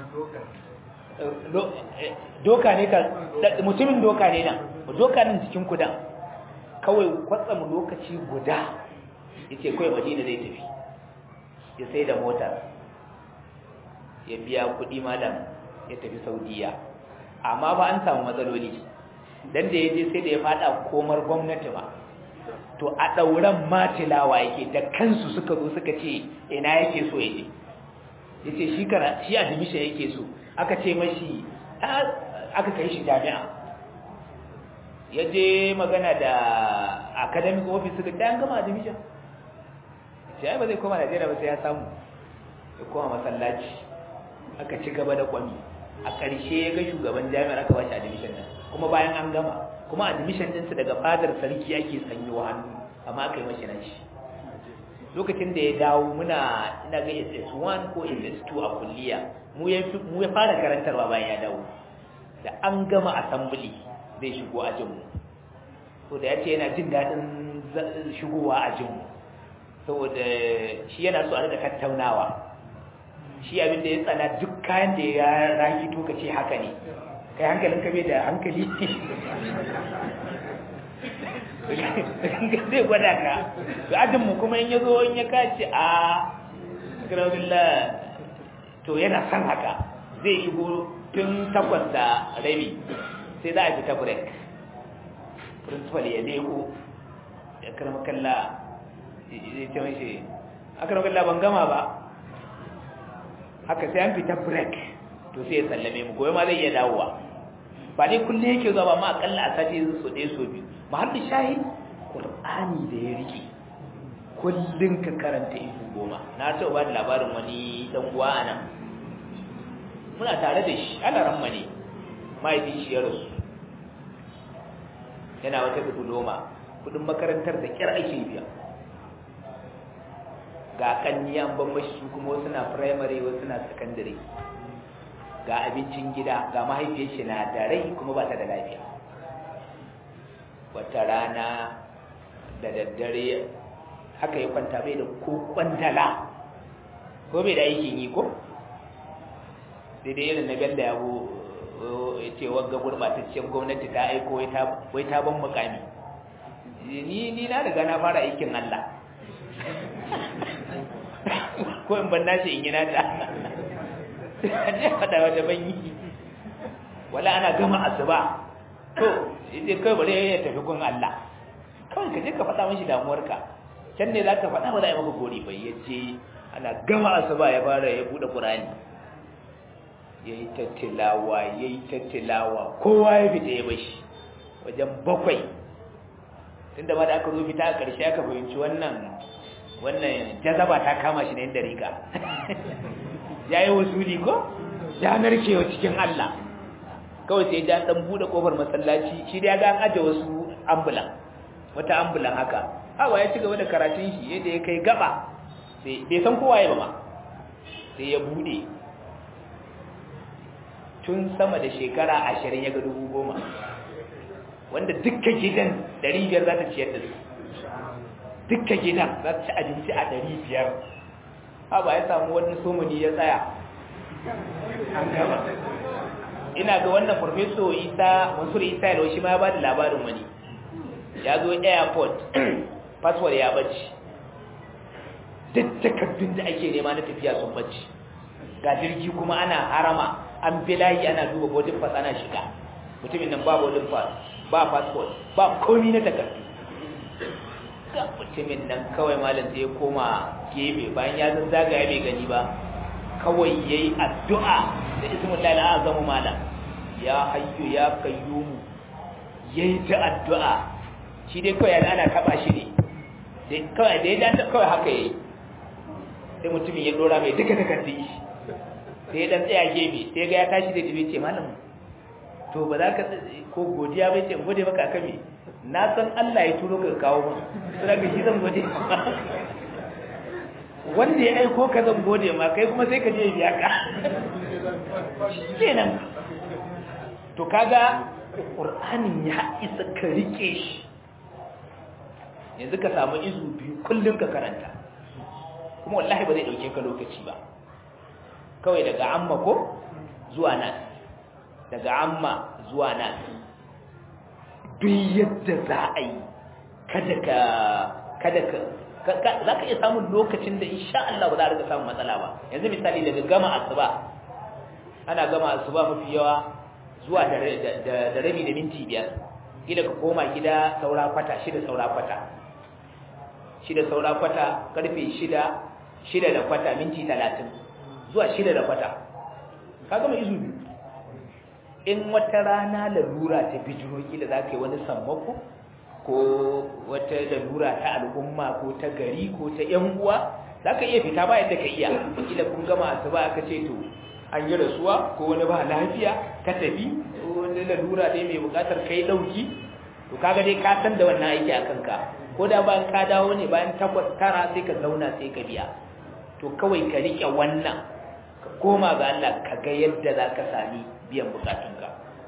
doka ne ka mutumin doka ne nan doka nan cikin kudan kawai kwatsam lokaci guda yace kawai madina zai tafi ya sai da motar ya biya kuɗi malam ya tafi saudiya amma ba an samu matsaloli dan da ya je sai da ya fada komar gwamnati ba to a ɗauran matilawa yake da kansu suka zo suka ce ina yake so ya je ya ce shi kara shi admission yake so aka ce mashi aka kai shi jami'a ya je magana da academic office suka ce an gama admission ce ai ba zai koma najeriya ba sai ya samu ya koma masallaci aka ci gaba da kwami a ƙarshe ya ga shugaban jami'ar aka ba shi admission nan kuma bayan an gama kuma admission ɗinsu daga fadar sarki ake sanyo hannu amma aka yi mashi na shi lokacin da ya dawo muna ina ga SS1 ko SS2 a kulliya mu ya mu ya fara karantarwa bayan ya dawo da an gama assembly zai shigo ajin mu to da yace yana jin dadin shigowa ajin mu saboda shi yana so a rika tattaunawa shi abin da ya tsana duk kayan da ya raki to kace haka ne kai hankalin ka bai da hankali zai gwada ka to ajin mu kuma in ya zo in ya kace a kirabillah to yana san haka zai shigo tun takwas da rabi sai za a fita break principal ya leko ya karama kalla zai ce mashi a karama kalla ban gama ba haka sai an fita break to sai ya sallame mu goyi ma zai iya dawowa ba dai kulle yake zuwa ba ma akalla a sati yanzu so ɗaya so biyu mahalli shahid qur'ani da ya rike kullun ka karanta izu goma na taɓa ba da labarin wani dan uwa a nan muna tare da shi ana ramma ne mahaifin shi ya rasu yana wata diploma kudin makarantar da kyar ake biya ga kanni an ban mashi su kuma wasu na primary wasu na secondary ga abincin gida ga mahaifiyar shi na da rai kuma ba ta da lafiya wata rana da daddare haka ya kwanta bai da ko kwantala ko bai da aikin yi ko daidai irin na belda yabo ya ce wagga gurbataccen gwamnati ta aiko wai ta ban mukami ni ni na riga na fara aikin Allah ko in ban nashi in yi na ta ne fada wata ban yi wala ana gama asuba to ita kai bare ya tafi gun Allah kawai ka je ka faɗa mashi damuwarka can ne za ka faɗa ba za a yi maka gori bai ya ce ana gama asuba ya fara ya buɗe ƙurani ya yi tattilawa ya yi tattilawa kowa ya fita ya bashi wajen bakwai tun da ma da aka zo fita a ƙarshe aka fahimci wannan wannan jazaba ta kama shi na yin dariƙa ya yi wasuli ko ya narkewa cikin Allah kawai sai ya ɗan buɗe ƙofar masallaci shi da ya ga an aje wasu ambulan wata ambulan haka hawa ya ci gaba da karatun shi yadda ya kai gaba sai bai san kowa ya ba ma sai ya buɗe tun sama da shekara ashirin ya ga dubu goma wanda dukkan gidan ɗari biyar za ta ciyar da su dukkan gidan za ta ci abinci a ɗari biyar ha ba ya samu wani somani ya tsaya an gama ina ga wannan farfeso isa mansur isa da shi ma ya ba da labarin wani ya zo airport passport ya bacci duk takardun da ake nema na tafiya sun bacci ga jirgi kuma ana harama an bi layi ana duba boarding pass ana shiga mutumin nan ba boarding pass ba passport ba komi na takardu ga mutumin nan kawai malam sai ya koma gefe bayan ya zazzaga ya bai gani ba kawai yayi addu'a da ismullahi al'azamu malam ya hayyu ya qayyum yayi ta addu'a shi dai kawai ana taba shi ne dai kawai dai dan kawai haka yayi sai mutumin ya dora mai duka takardun shi sai dan tsaya gefe sai ga ya tashi da dibe ce malam to ba za ka ko godiya bai ce gode maka akan me na san Allah ya turo ka kawo mu sai ga shi zan gode wanda ya aiko ka zan gode ma kai kuma sai ka je biya ka kenan to kaga qur'anin ya isa ka rike shi yanzu ka samu izu biyu kullum ka karanta kuma wallahi ba zai dauke ka lokaci ba kawai daga amma ko zuwa nan daga amma zuwa nan duk yadda za a yi kada ka kada ka za ka iya samun lokacin da insha Allah ba za a rika samun matsala ba yanzu misali daga gama asuba ana gama asuba mafi yawa zuwa da rabi da minti biyar gida ka koma gida saura kwata shida saura kwata shida saura kwata karfe shida shida da kwata minti talatin zuwa shida da kwata ka gama izu biyu in wata rana lalura ta bijiro kila za ka yi wani sammako ko wata lalura ta al'umma ko ta gari ko ta yan uwa za ka iya fita ba yadda ka iya kila kun gama asuba aka ce to an yi rasuwa ko wani ba lafiya ka tafi ko wani lalura ne mai bukatar kai dauki to kaga dai ka san da wannan aiki a kanka ko da bayan ka dawo ne bayan takwas tara sai ka zauna sai ka biya to kawai ka rike wannan ka koma ga Allah ka ga yadda za ka sami biyan bukatunka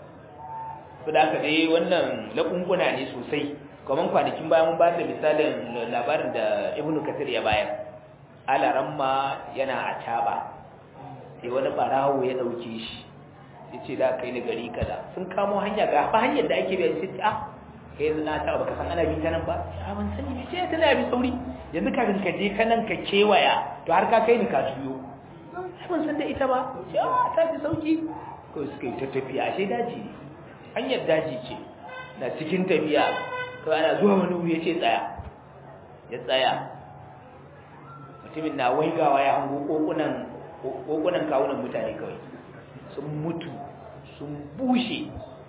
to da haka dai wannan lakunguna ne sosai kamar kwanakin bayan mun ba da misalin labarin da ibnu kathir ya bayar alaramma yana a taba sai wani barawo ya dauke shi ya ce da kai ni gari kaza sun kamo hanya ga ba hanyar da ake biya sai ah kai yanzu na taba baka san ana bi ta nan ba a ban sani ne sai tana bi sauri yanzu kafin ka je ka nan ka kewaya to har ka kai ni ka juyo ai ban san da ita ba sai ah ta fi sauki ko suka yi ta tafiya ashe daji ne hanyar daji ce na cikin tafiya to ana zuwa wani wuri ya ce tsaya ya tsaya mutumin na waigawa ya hango kokunan kokunan kawunan mutane kawai sun mutu sun bushe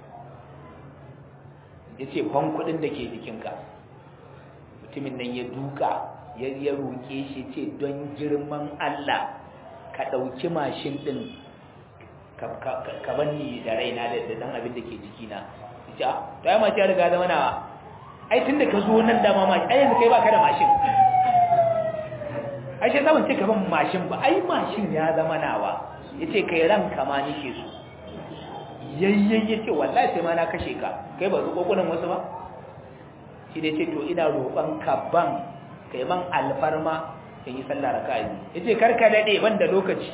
ya ce kwan kudin da ke jikinka mutumin nan ya duka ya ya roƙe shi ce don girman Allah ka ɗauki mashin ɗin ka banni da raina da dan abin da ke jikina ya to ai mace ya riga zama nawa ai tun da ka zo nan da mama ai yanzu kai baka da mashin ai sai sabon ce ka ban mashin ba ai mashin ya zama nawa yace kai ranka ma nike so yayyen yace wallahi sai ma na kashe ka kai ba zuko kunan wasu ba shi dai ce to ina roƙon ka ban kai man alfarma in yi sallah raka'a yace karka dade ban da lokaci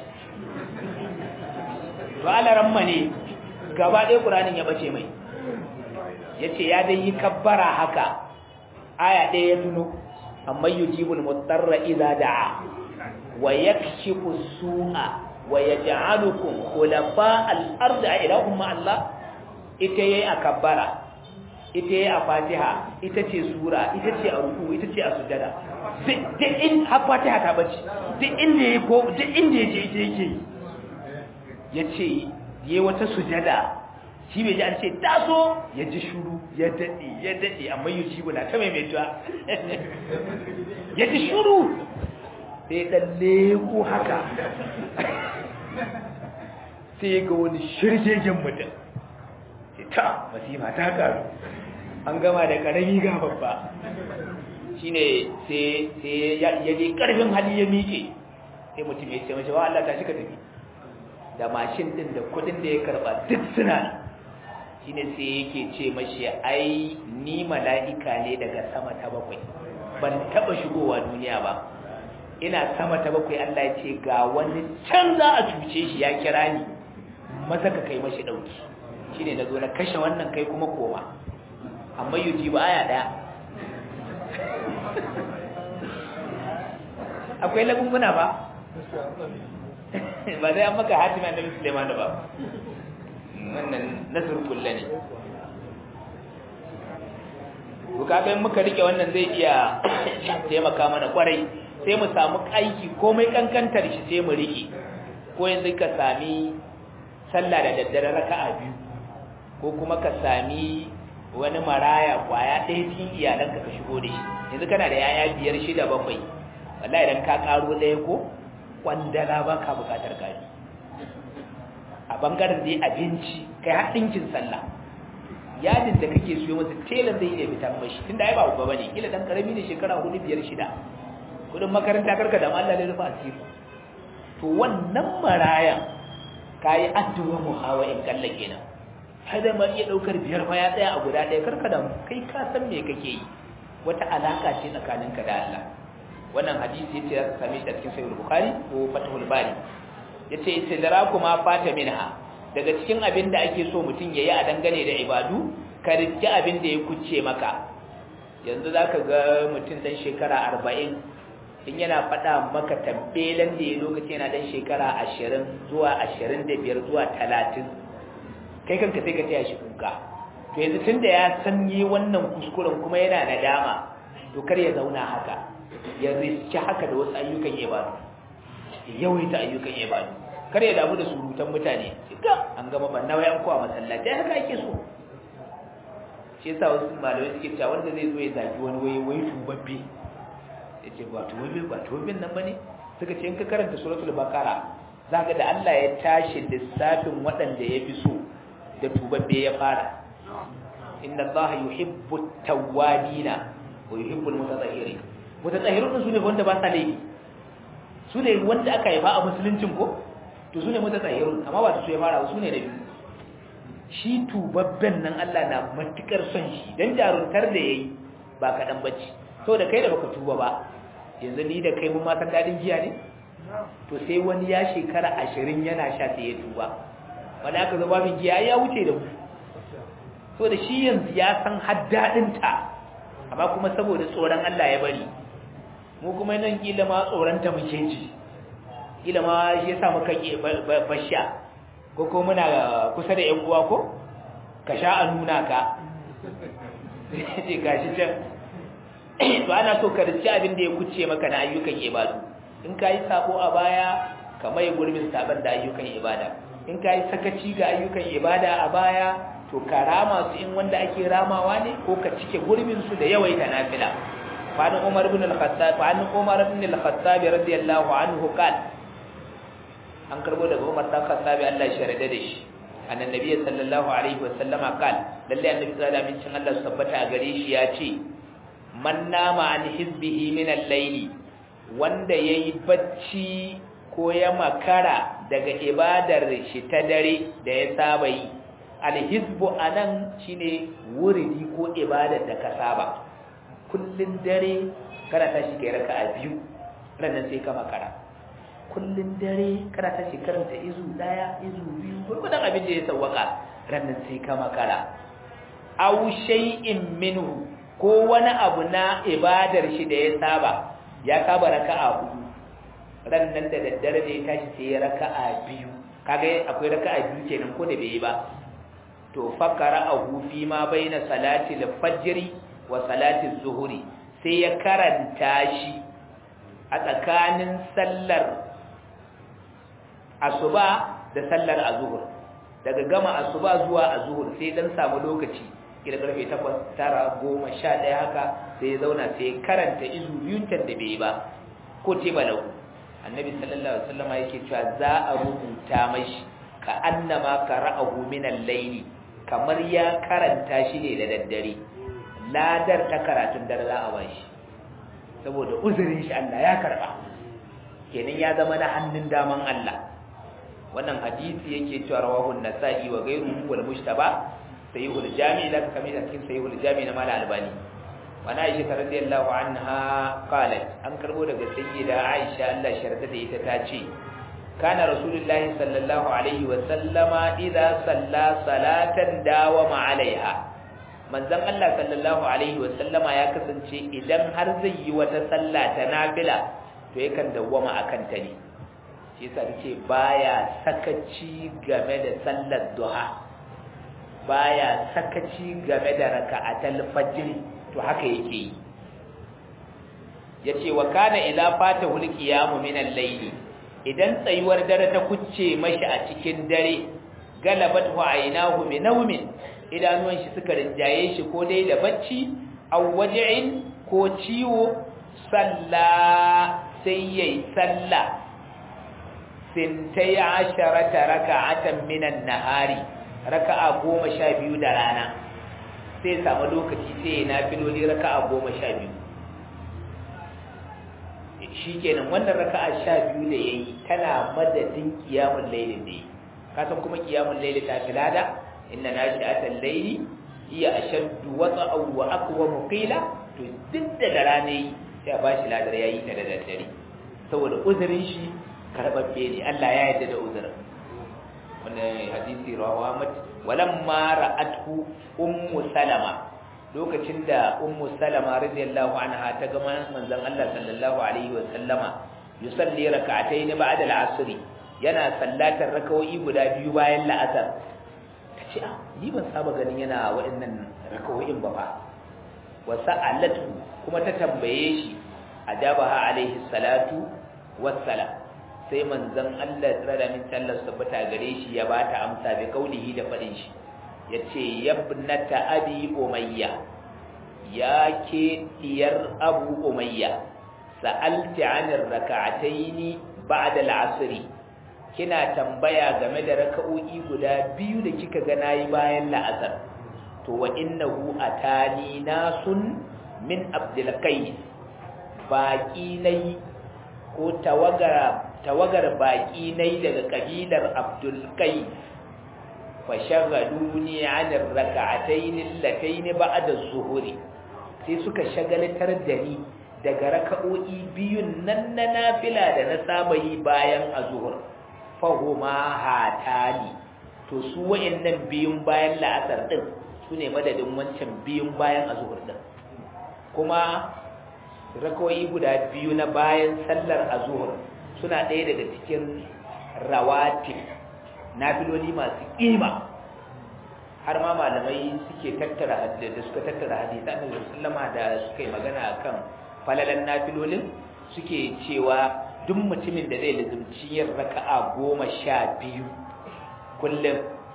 to alaramma ne gaba ɗaya ƙuranin ya bace mai yace ya dai yi kabbara haka aya ɗaya ya tuno amma yujibul mutarra idza da'a wa yakshifu su'a wa yaj'alukum khulafa al-ardi a ilahum ma Allah ita yayi a kabbara ita yayi a Fatiha ita ce sura ita ce a ruku ita ce a sujada duk in har Fatiha ta bace duk inda yayi ko duk inda yaje ita yake yace yayi wata sujada shi bai ji an ce taso ya ji shuru ya daɗe ya daɗe amma yi ci na ta maimaituwa ya ji shuru sai ɗan leko haka sai ga wani shirgegen mutum sai ta masifa ta karu an gama da ƙarami ga babba shi ne sai ya je ƙarfin hali ya miƙe sai mutum ya ce mace wa Allah ta shi ka tafi da mashin ɗin da kuɗin da ya karɓa duk suna shine sai yake ce mashi ai ni mala'ika ne daga sama ta bakwai ban taba shigowa duniya ba ina sama ta bakwai Allah ya ce ga wani can za a cuce shi ya kira ni maza ka kai mashi dauki shine nazo na kashe wannan kai kuma koma amma yuji ba aya daya akwai lagunguna ba ba zai an maka hatima da musulman da ba wannan nasir kulle ne to kaga muka rike wannan zai iya taimaka mana kwarai sai mu samu aiki komai kankantar shi sai mu rike ko yanzu ka sami sallah da daddare raka'a biyu ko kuma ka sami wani maraya kwaya ɗaya cikin iyalanka ka shigo da shi yanzu kana da yaya biyar shida bakwai wallahi idan ka karo ɗaya ko kwandala ba ka bukatar gari a bangaren dai abinci kai har ɗinkin sallah yadin da kake siyo masa telan zai iya fitar mashi tunda ai ba babba bane kila dan karami ne shekara 4 5 shida kudin makaranta karka da Allah ne rufa asiri to wannan marayan kai addu'a muhawa in kalla kenan kada ma iya daukar biyar fa ya tsaya a guda ɗaya karka da kai ka san me kake yi wata alaka ce tsakaninka da Allah wannan hadisi yace zaka same shi a cikin sahih bukhari ko fathul bari yace istidrakuma fata minha daga cikin abin da ake so mutum yayi a dangane da ibadu ka riski abin da ya kuce maka yanzu zaka ga mutum dan shekara 40 in yana faɗa maka tabbelan da ya lokaci yana dan shekara 20 zuwa 25 zuwa 30 kai kanka sai ka taya shi kuka to yanzu tunda ya san yi wannan kuskuren kuma yana nadama to kar ya zauna haka ya riski haka da wasu ayyukan ibadu yawaita ayyukan ibadu kar ya damu da surutan mutane ga an gama banna wai an kowa masallaci haka ake so shi yasa wasu malamai suke cewa wanda zai zo ya zagi wani wai wai tubabbe yace ba tubabbe ba tubabbin nan bane suka ce in ka karanta suratul baqara zaka da Allah ya tashi lissafin waɗanda ya fi so da tubabbe ya fara inna allaha yuhibbu at-tawwabina wa yuhibbu al-mutatahhirin mutatahhirun su ne wanda ba sa laifi su ne wanda aka haifa a musuluncin ko to su ne mutatahhirun amma ba su ya fara su ne da biyu shi tubabben nan Allah na matukar son shi dan jaruntar da yayi ba kadan bace da kai da baka tuba ba yanzu ni da kai mun ma san dadin giya ne to sai wani ya shekara 20 yana sha sai ya tuba wanda aka zo babin giya ya wuce da mu so da shi yanzu ya san haddadin ta amma kuma saboda tsoron Allah ya bari mu kuma nan kila ma tsoron ta muke ji kila ma shi yasa muka ki basha ko ko muna kusa da ƴan uwa ko ka sha a nuna ka ce gashi can to ana so ka rici abin da ya kuce maka na ayyukan ibadu in ka yi sabo a baya ka mai gurbin saban da ayyukan ibada in ka yi sakaci ga ayyukan ibada a baya to ka rama su in wanda ake ramawa ne ko ka cike gurbin su da yawaita nafila fa an umar ibn al-khattab fa an umar ibn al-khattab radiyallahu anhu qala an karbo daga Umar dan Khattabi Allah ya sharada da shi annan nabi sallallahu alaihi wasallama qal lalle annabi sallallahu alaihi wasallam Allah tabbata a gare shi ya ce man nama an hizbihi min al-layl wanda yayi bacci ko ya makara daga ibadar shi ta dare da ya saba yi al-hizbu anan shine wuridi ko ibadar da ka saba kullun dare kana tashi kai raka'a biyu ranan sai ka makara kullun dare kana ta karanta izu daya izu biyu gurgudan abin da ya sawwaka rannan sai ka makara aw shay'in minhu ko wani abu na ibadar shi da ya saba ya saba raka'a hudu rannan da daddare da ya tashi sai ya raka'a biyu kaga akwai raka'a biyu kenan ko da bai yi ba to fakara ahu fi ma baina salati al-fajr wa salati az-zuhri sai ya karanta shi a tsakanin sallar asuba da sallar azhur daga gama asuba zuwa azhur sai dan samu lokaci kira karfe 8 9 10 11 haka sai ya zauna sai karanta izu biyun can da bai ba ko ce balau annabi sallallahu alaihi wasallam yake cewa za a rubuta mashi ka annama qara'ahu min al-layl kamar ya karanta shi ne da daddare ladar ta karatun dare za a bashi saboda uzurin shi Allah ya karba kenan ya zama na hannun daman Allah wannan hadisi yake cewa rawahu an-nasa'i wa ghayruhu wal mujtaba sahihul jami' da ka kamar cikin sahihul jami' na mala albani wa na aisha radiyallahu anha qalat an karbo daga sayyida aisha Allah sharta da ita ta ce kana rasulullahi sallallahu alaihi wa sallama idza salla salatan dawama alaiha manzon Allah sallallahu alaihi wa sallama ya kasance idan har zai yi wata sallah ta nafila to yakan dawwama akan ta ne shi yasa tace baya sakaci game da sallar duha baya sakaci game da raka'atul fajr to haka yake yi yace wa kana idza fatahu alqiyamu min al-layli idan tsayuwar dare ta kucce mashi a cikin dare galabat wa aynahu min nawmin idanuwan shi suka rinjaye shi ko dai da bacci aw waj'in ko ciwo salla sai yayi sallah sintai asharata raka'atan minan nahari raka'a goma sha biyu da rana sai samu lokaci sai ya nafiloli raka'a goma sha biyu shi kenan wannan raka'a sha biyu da ya yi tana madadin kiyamun lailin da ya yi kasan kuma kiyamun laili ta fi lada inna na shi atan laili iya a shaddu wata wa akwa muqila to duk da da rana yi sai ba shi ladar ya yi ta da daddare saboda uzurin shi karɓaɓɓe ne Allah ya yarda da uzurin wannan hadisi rawahu Ahmad walamma ra'athu ummu salama lokacin da ummu salama radiyallahu anha ta ga manzon Allah sallallahu alaihi wa sallama yusalli rak'atayn ba'da al-'asr yana sallatar rakawoyi guda biyu bayan la'asar tace ah ni ban saba ganin yana waɗannan rakawoyin ba fa wa sa'alatu kuma ta tambaye shi ajabaha alaihi salatu wassalam sai manzon Allah tsara min sallar tabbata gare shi ya bata amsa bi kaulihi da fadin shi yace yabnata abi umayya ya ke diyar abu umayya sa'alti anir rak'ataini ba'da al'asr kina tambaya game da raka'o'i guda biyu da kika ga nayi bayan la'asar to wa innahu atani nasun min abdul qais baqi nayi ko tawagar tawagar baki nai daga kabilar abdul qais fashagaluni an rak'atayn allatayn ba'da az-zuhri sai suka shagaltar da ni daga raka'o'i biyun nan na nafila da na saba yi bayan azhur fahuma hatani to su wayannan biyun bayan la'asar din sune madadin wancan biyun bayan azhur din kuma raka'o'i guda biyu na bayan sallar azhur suna ɗaya daga cikin rawatib nafiloli masu ƙima har ma malamai suke tattara da suka tattara hadisa da sallama da suka yi magana akan falalan nafilolin suke cewa duk mutumin da zai lizumci yin raka'a goma sha biyu kullum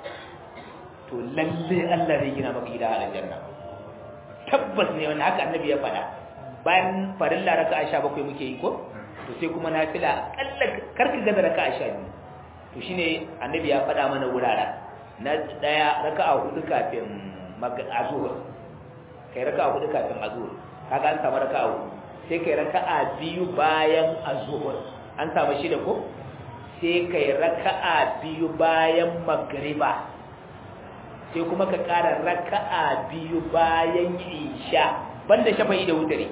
to lalle Allah zai gina maka gida a aljanna tabbas ne wanda haka annabi ya faɗa bayan farilla raka'a sha bakwai muke yi ko to sai kuma nafila kalla karka gaza raka'a sha biyu to shine annabi ya faɗa mana wuraren na daya raka'a hudu kafin azhur kai raka'a hudu kafin azhur kaga an samu raka'a hudu sai kai raka'a biyu bayan azhur an samu shida ko sai kai raka'a biyu bayan magriba sai kuma ka ƙara raka'a biyu bayan isha banda shafa'i da wutare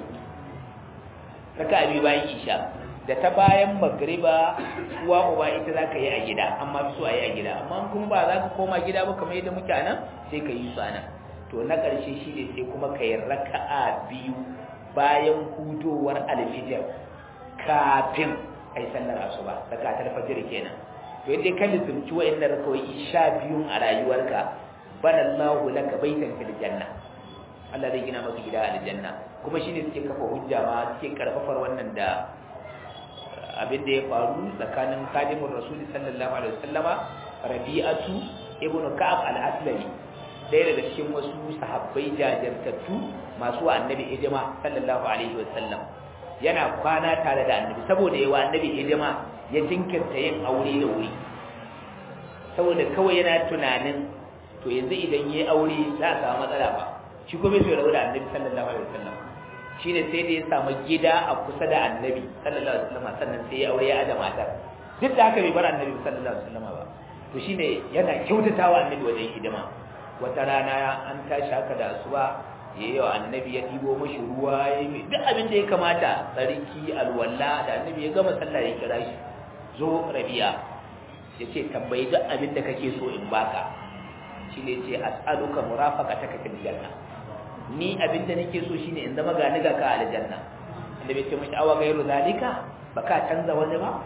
raka'a biyu bayan isha da ta bayan magriba uwa uba ita za ka yi a gida amma fi so a yi a gida amma kuma ba za ka koma gida ba kamar yadda muke nan sai ka yi su a nan to na ƙarshe shi ne sai kuma ka yi raka'a biyu bayan hudowar alfijir kafin a yi sallar asuba rakatar fajir kenan to yadda ka lissumci wa'annan rakawai sha biyun a rayuwarka banallahu laka baitan fil janna Allah zai gina maka gida a aljanna kuma shine suke kafa hujja ma suke karfafar wannan da abin da ya faru tsakanin kadimin rasuli sallallahu alaihi wasallama rabi'atu ibnu ka'ab al-aslami ɗaya daga cikin wasu sahabbai jajirtattu masu annabi hidima sallallahu alaihi wasallam yana kwana tare da annabi saboda yawa annabi hidima ya jinkirta yin aure da wuri saboda kawai yana tunanin to yanzu idan yayi aure za a samu matsala ba shi kuma bai rabu da annabi sallallahu alaihi wasallam shine sai da ya samu gida a kusa da annabi sallallahu alaihi wasallam sannan sai ya aure ya ada matar duk da haka bai bar annabi sallallahu alaihi wasallam ba to shine yana kyautatawa annabi wajen hidima wata rana an tashi haka da asuba ya yi wa annabi ya ɗibo mashi ruwa ya yi duk abin da ya kamata tsarki alwala da annabi ya gama sallah ya kira shi zo rabi'a ya ce tambayi duk abin da kake so in baka shi ne ce as'aluka murafaqataka fil janna ni abinda nake so shine in zama ga niga ka aljanna inda bai ce mishi awa gairu zalika baka canza wani ba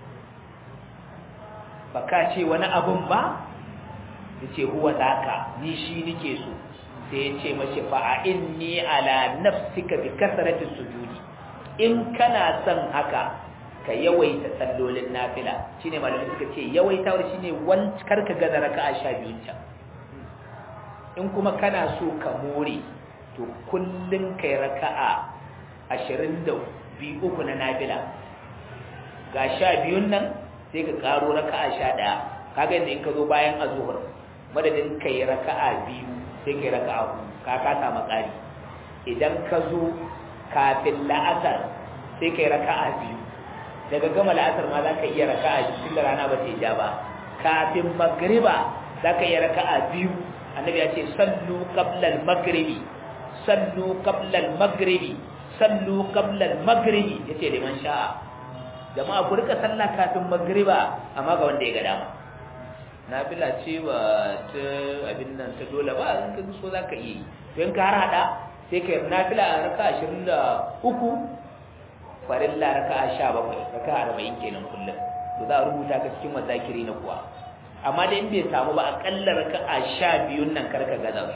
baka ce wani abun ba yace huwa daka ni shi nake so sai ya ce mashi fa inni ala nafsika bi kasrati sujudi in kana son haka ka yawaita sallolin nafila shine malamai suka ce yawaitawar shine wan karka gaza raka'a 12 can in kuma kana so ka more to kullun kai raka'a 22 uku na nafila ga 12 nan sai ka karo raka'a 11 kaga inda in ka zo bayan azhur madadin kai raka'a biyu sai kai raka'a ka ka samu ƙari idan ka zo kafin la'asar sai kai raka'a biyu daga gama la'asar ma za ka iya raka'a biyu tun da rana ba ta ja ba kafin magriba za ka iya raka'a biyu annabi ya ce sallu qabla al-maghribi sallu qabla al-maghribi sallu qabla al-maghribi yace liman sha'a jama'a ku rika sallah kafin magriba amma ga wanda ya ga dama nafila ce ba ta abin nan ta dole ba in ka so zaka yi don ka har hada sai ka nafila a raka 23 farilla raka 17 raka 40 kenan kullum to za a rubuta ka cikin mazakiri na kuwa amma da in bai samu ba akalla raka 12 nan karka gaza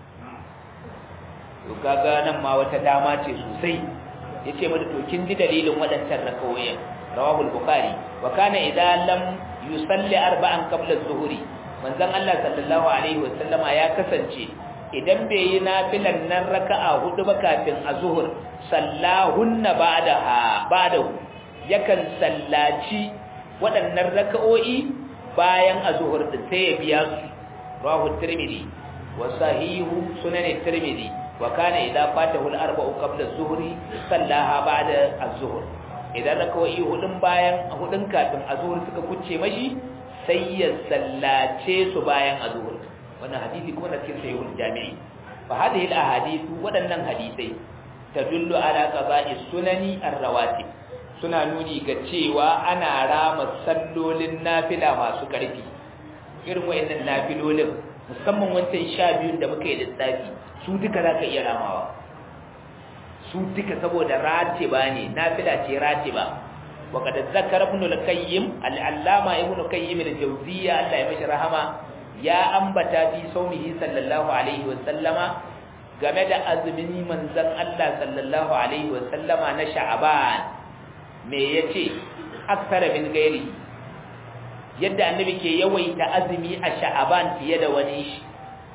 to kaga nan ma wata dama ce sosai yace mata to kin ji dalilin waɗancan rakawoyin rawahu al-bukhari wa kana idza lam yusalli arba'an qabla az-zuhri manzon Allah sallallahu alaihi wa sallama ya kasance idan bai yi nafilan nan raka'a hudu ba kafin azhur sallahunna ba'daha ba'dahu yakan sallaci waɗannan raka'o'i bayan azhur din sai ya biya su rawahu tirmidhi wa sahihu sunan tirmidhi wa kana idza fatahu al-arba'u qabla az-zuhri sallaha ba'da az-zuhr idan rakawai hudun bayan hudun kafin azhur suka kucce mashi sai ya sallace su bayan azhur wannan hadisi kuma na cikin sahihul jami'i fa hadhihi al-ahadith wadannan hadisai tadullu ala qada'i sunani ar-rawatib suna nuni ga cewa ana rama sallolin nafila masu karfi irin wayannan nafilolin musamman wancan sha biyun da muka yi lissafi su duka za ka iya ramawa su duka saboda ratiba ne nafila ce ratiba wa kad zakara ibn al-qayyim al-allama ibn al-qayyim al-jawziyya Allah ya mishi rahama ya ambata fi saumihi sallallahu alaihi wa sallama game da azumin manzon Allah sallallahu alaihi wa sallama na sha'ban me yace aksara min gairi yadda annabi ke yawaita azumi a sha'ban fiye da wani shi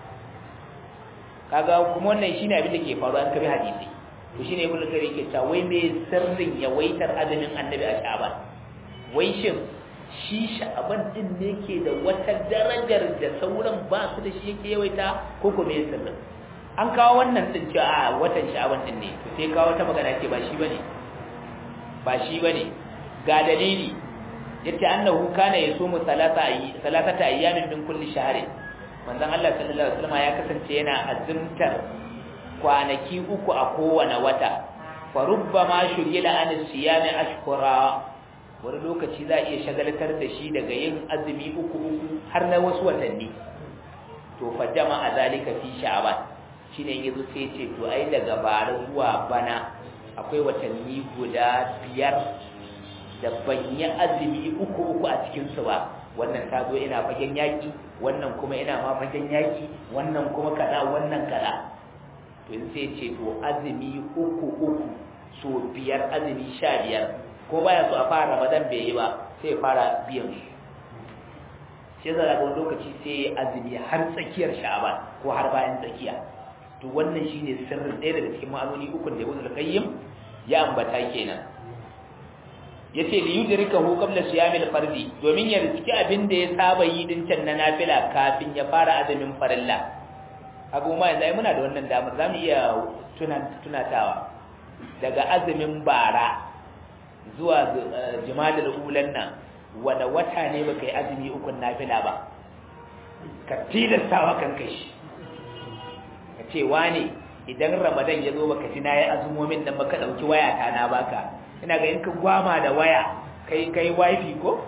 kaga kuma wannan shine abin da ke faruwa an kabi hadisi to shine ibnu kari ke cewa wai me sirrin yawaitar azumin annabi a sha'ban wai shin shi sha'ban din ne ke da wata darajar da sauran ba su da shi yake yawaita ko ko me sirrin an kawo wannan din cewa a watan sha'ban din ne to sai kawo ta magana ce ba shi bane ba shi bane ga dalili yace annahu kana yasumu salata salatata ayyamin min kulli shahrin manzon Allah sallallahu alaihi wasallam ya kasance yana azumtar kwanaki uku a kowane wata fa rubbama shugila an siyami ashkura wani lokaci za a iya shagaltar da shi daga yin azumi uku uku har na wasu watanni to fa jama'a zalika fi sha'ban shine yazo sai ce to ai daga bara zuwa bana akwai watanni guda biyar da ban yi azumi uku uku a cikin su ba wannan ta zo ina fagen yaki wannan kuma ina ma fagen yaki wannan kuma kaza wannan kaza to in sai ce to azumi uku uku so biyar azumi sha biyar ko baya so a fara ramadan bai yi ba sai fara biyan shi shi zara ga lokaci sai azumi har tsakiyar sha'aban ko har bayan tsakiya to wannan shine sirrin ɗaya daga cikin ma'anoni ukun da ibn al-qayyim ya ambata kenan yace li yudrikahu qabla siyamil fardi domin ya riski abin da ya saba yi din can na nafila kafin ya fara azumin farilla abu ma yanzu muna da wannan damar zamu iya tunatawa daga azumin bara zuwa jimadul ulan nan wanda wata ne baka yi azumi ukun nafila ba ka tilastawa kan kai ka ce wane idan ramadan ya zo baka ci na yi azumomin nan baka ɗauki waya ta na baka ina ga in ka gwama da waya kai kai wifi ko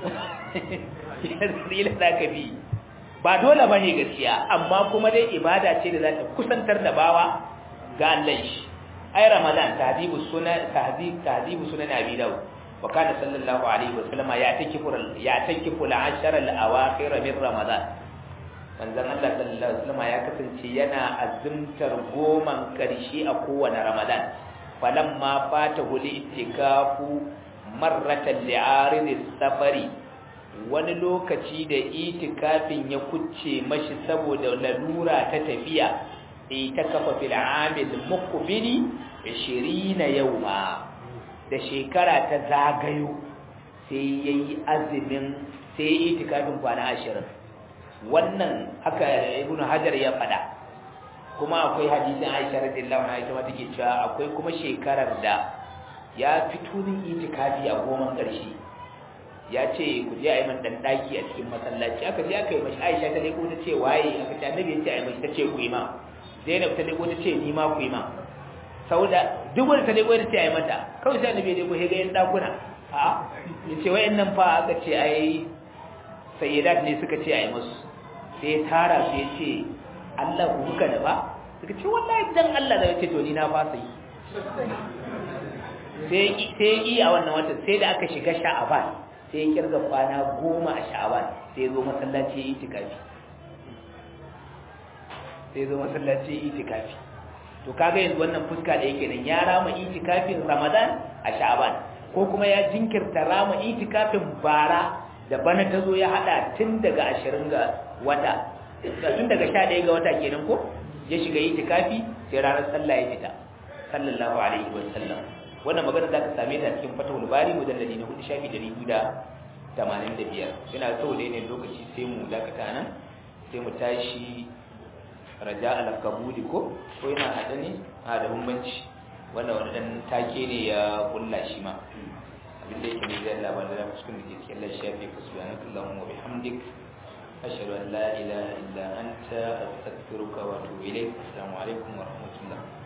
yanzu za ka bi ba dole ba ne gaskiya amma kuma dai ibada ce da za ta kusantar da bawa ga Allah shi ai ramadan tahdibu sunan tahdib tahdibu sunan abi daud wa kana sallallahu alaihi wa sallama ya takifu ya takifu al-ashara al-awakhir min ramadan manzon Allah sallallahu alaihi wa sallama ya kasance yana azumtar goman karshe a kowane ramadan falamma fatahu al-itikafu marratan li'arid safari wani lokaci da itikafin ya kucce mashi saboda lalura ta tafiya itakafa fil amil muqbili 20 yawma da shekara ta zagayo sai yayi azumin sai itikafin kwana 20 wannan haka ibnu hajar ya fada kuma akwai hadisin Aisha radiyallahu anha ita ma take cewa akwai kuma shekarar da ya fito din itikafi a goma karshe ya ce ku je a yi man dan daki a cikin masallaci aka je aka yi mashi Aisha ta leko ta ce waye aka ce annabi ya ce a yi mashi ta ce ku yi ma Zainab ta leko ta ce ni ma ku yi ma sauda duk wanda ta leko ta ce a yi mata kawai sai annabi ya leko ya ga yan dakuna a ya ce wayannan fa aka ce ai sayyidat ne suka ce a yi musu sai tara su ya ce Allah ku kuka da ba suka ce wallahi dan Allah da ya ce to ni na fasa yi sai yi a wannan watan sai da aka shiga sha'aban sai ya kirga kwana goma a sha'aban sai zo masallaci ya yi tikafi sai zo masallaci ya yi tikafi to kaga yanzu wannan fuska da yake nan ya rama itikafin ramadan a sha'aban ko kuma ya jinkirta rama itikafin bara da bana ta zo ya hada tun daga ashirin ga wata tun daga sha ɗaya ga wata kenan ko ya shiga itikafi sai ranar sallah ya fita sallallahu alaihi wa sallam wannan magana za ka same ta cikin fatawul bari mujalladi na hudu shafi ɗari biyu da tamanin da biyar yana so da yanayin lokaci sai mu dakata nan sai mu tashi raja al-kabuli ko ko yana haɗa ne a da bambanci wanda wani dan take ne ya kulla shi ma abin da yake ne zai labar da cikin da ke cikin lashafi fa subhanakallahumma wa bihamdik ashhadu an la ilaha illa anta astaghfiruka wa atubu ilayk assalamu alaikum wa rahmatullah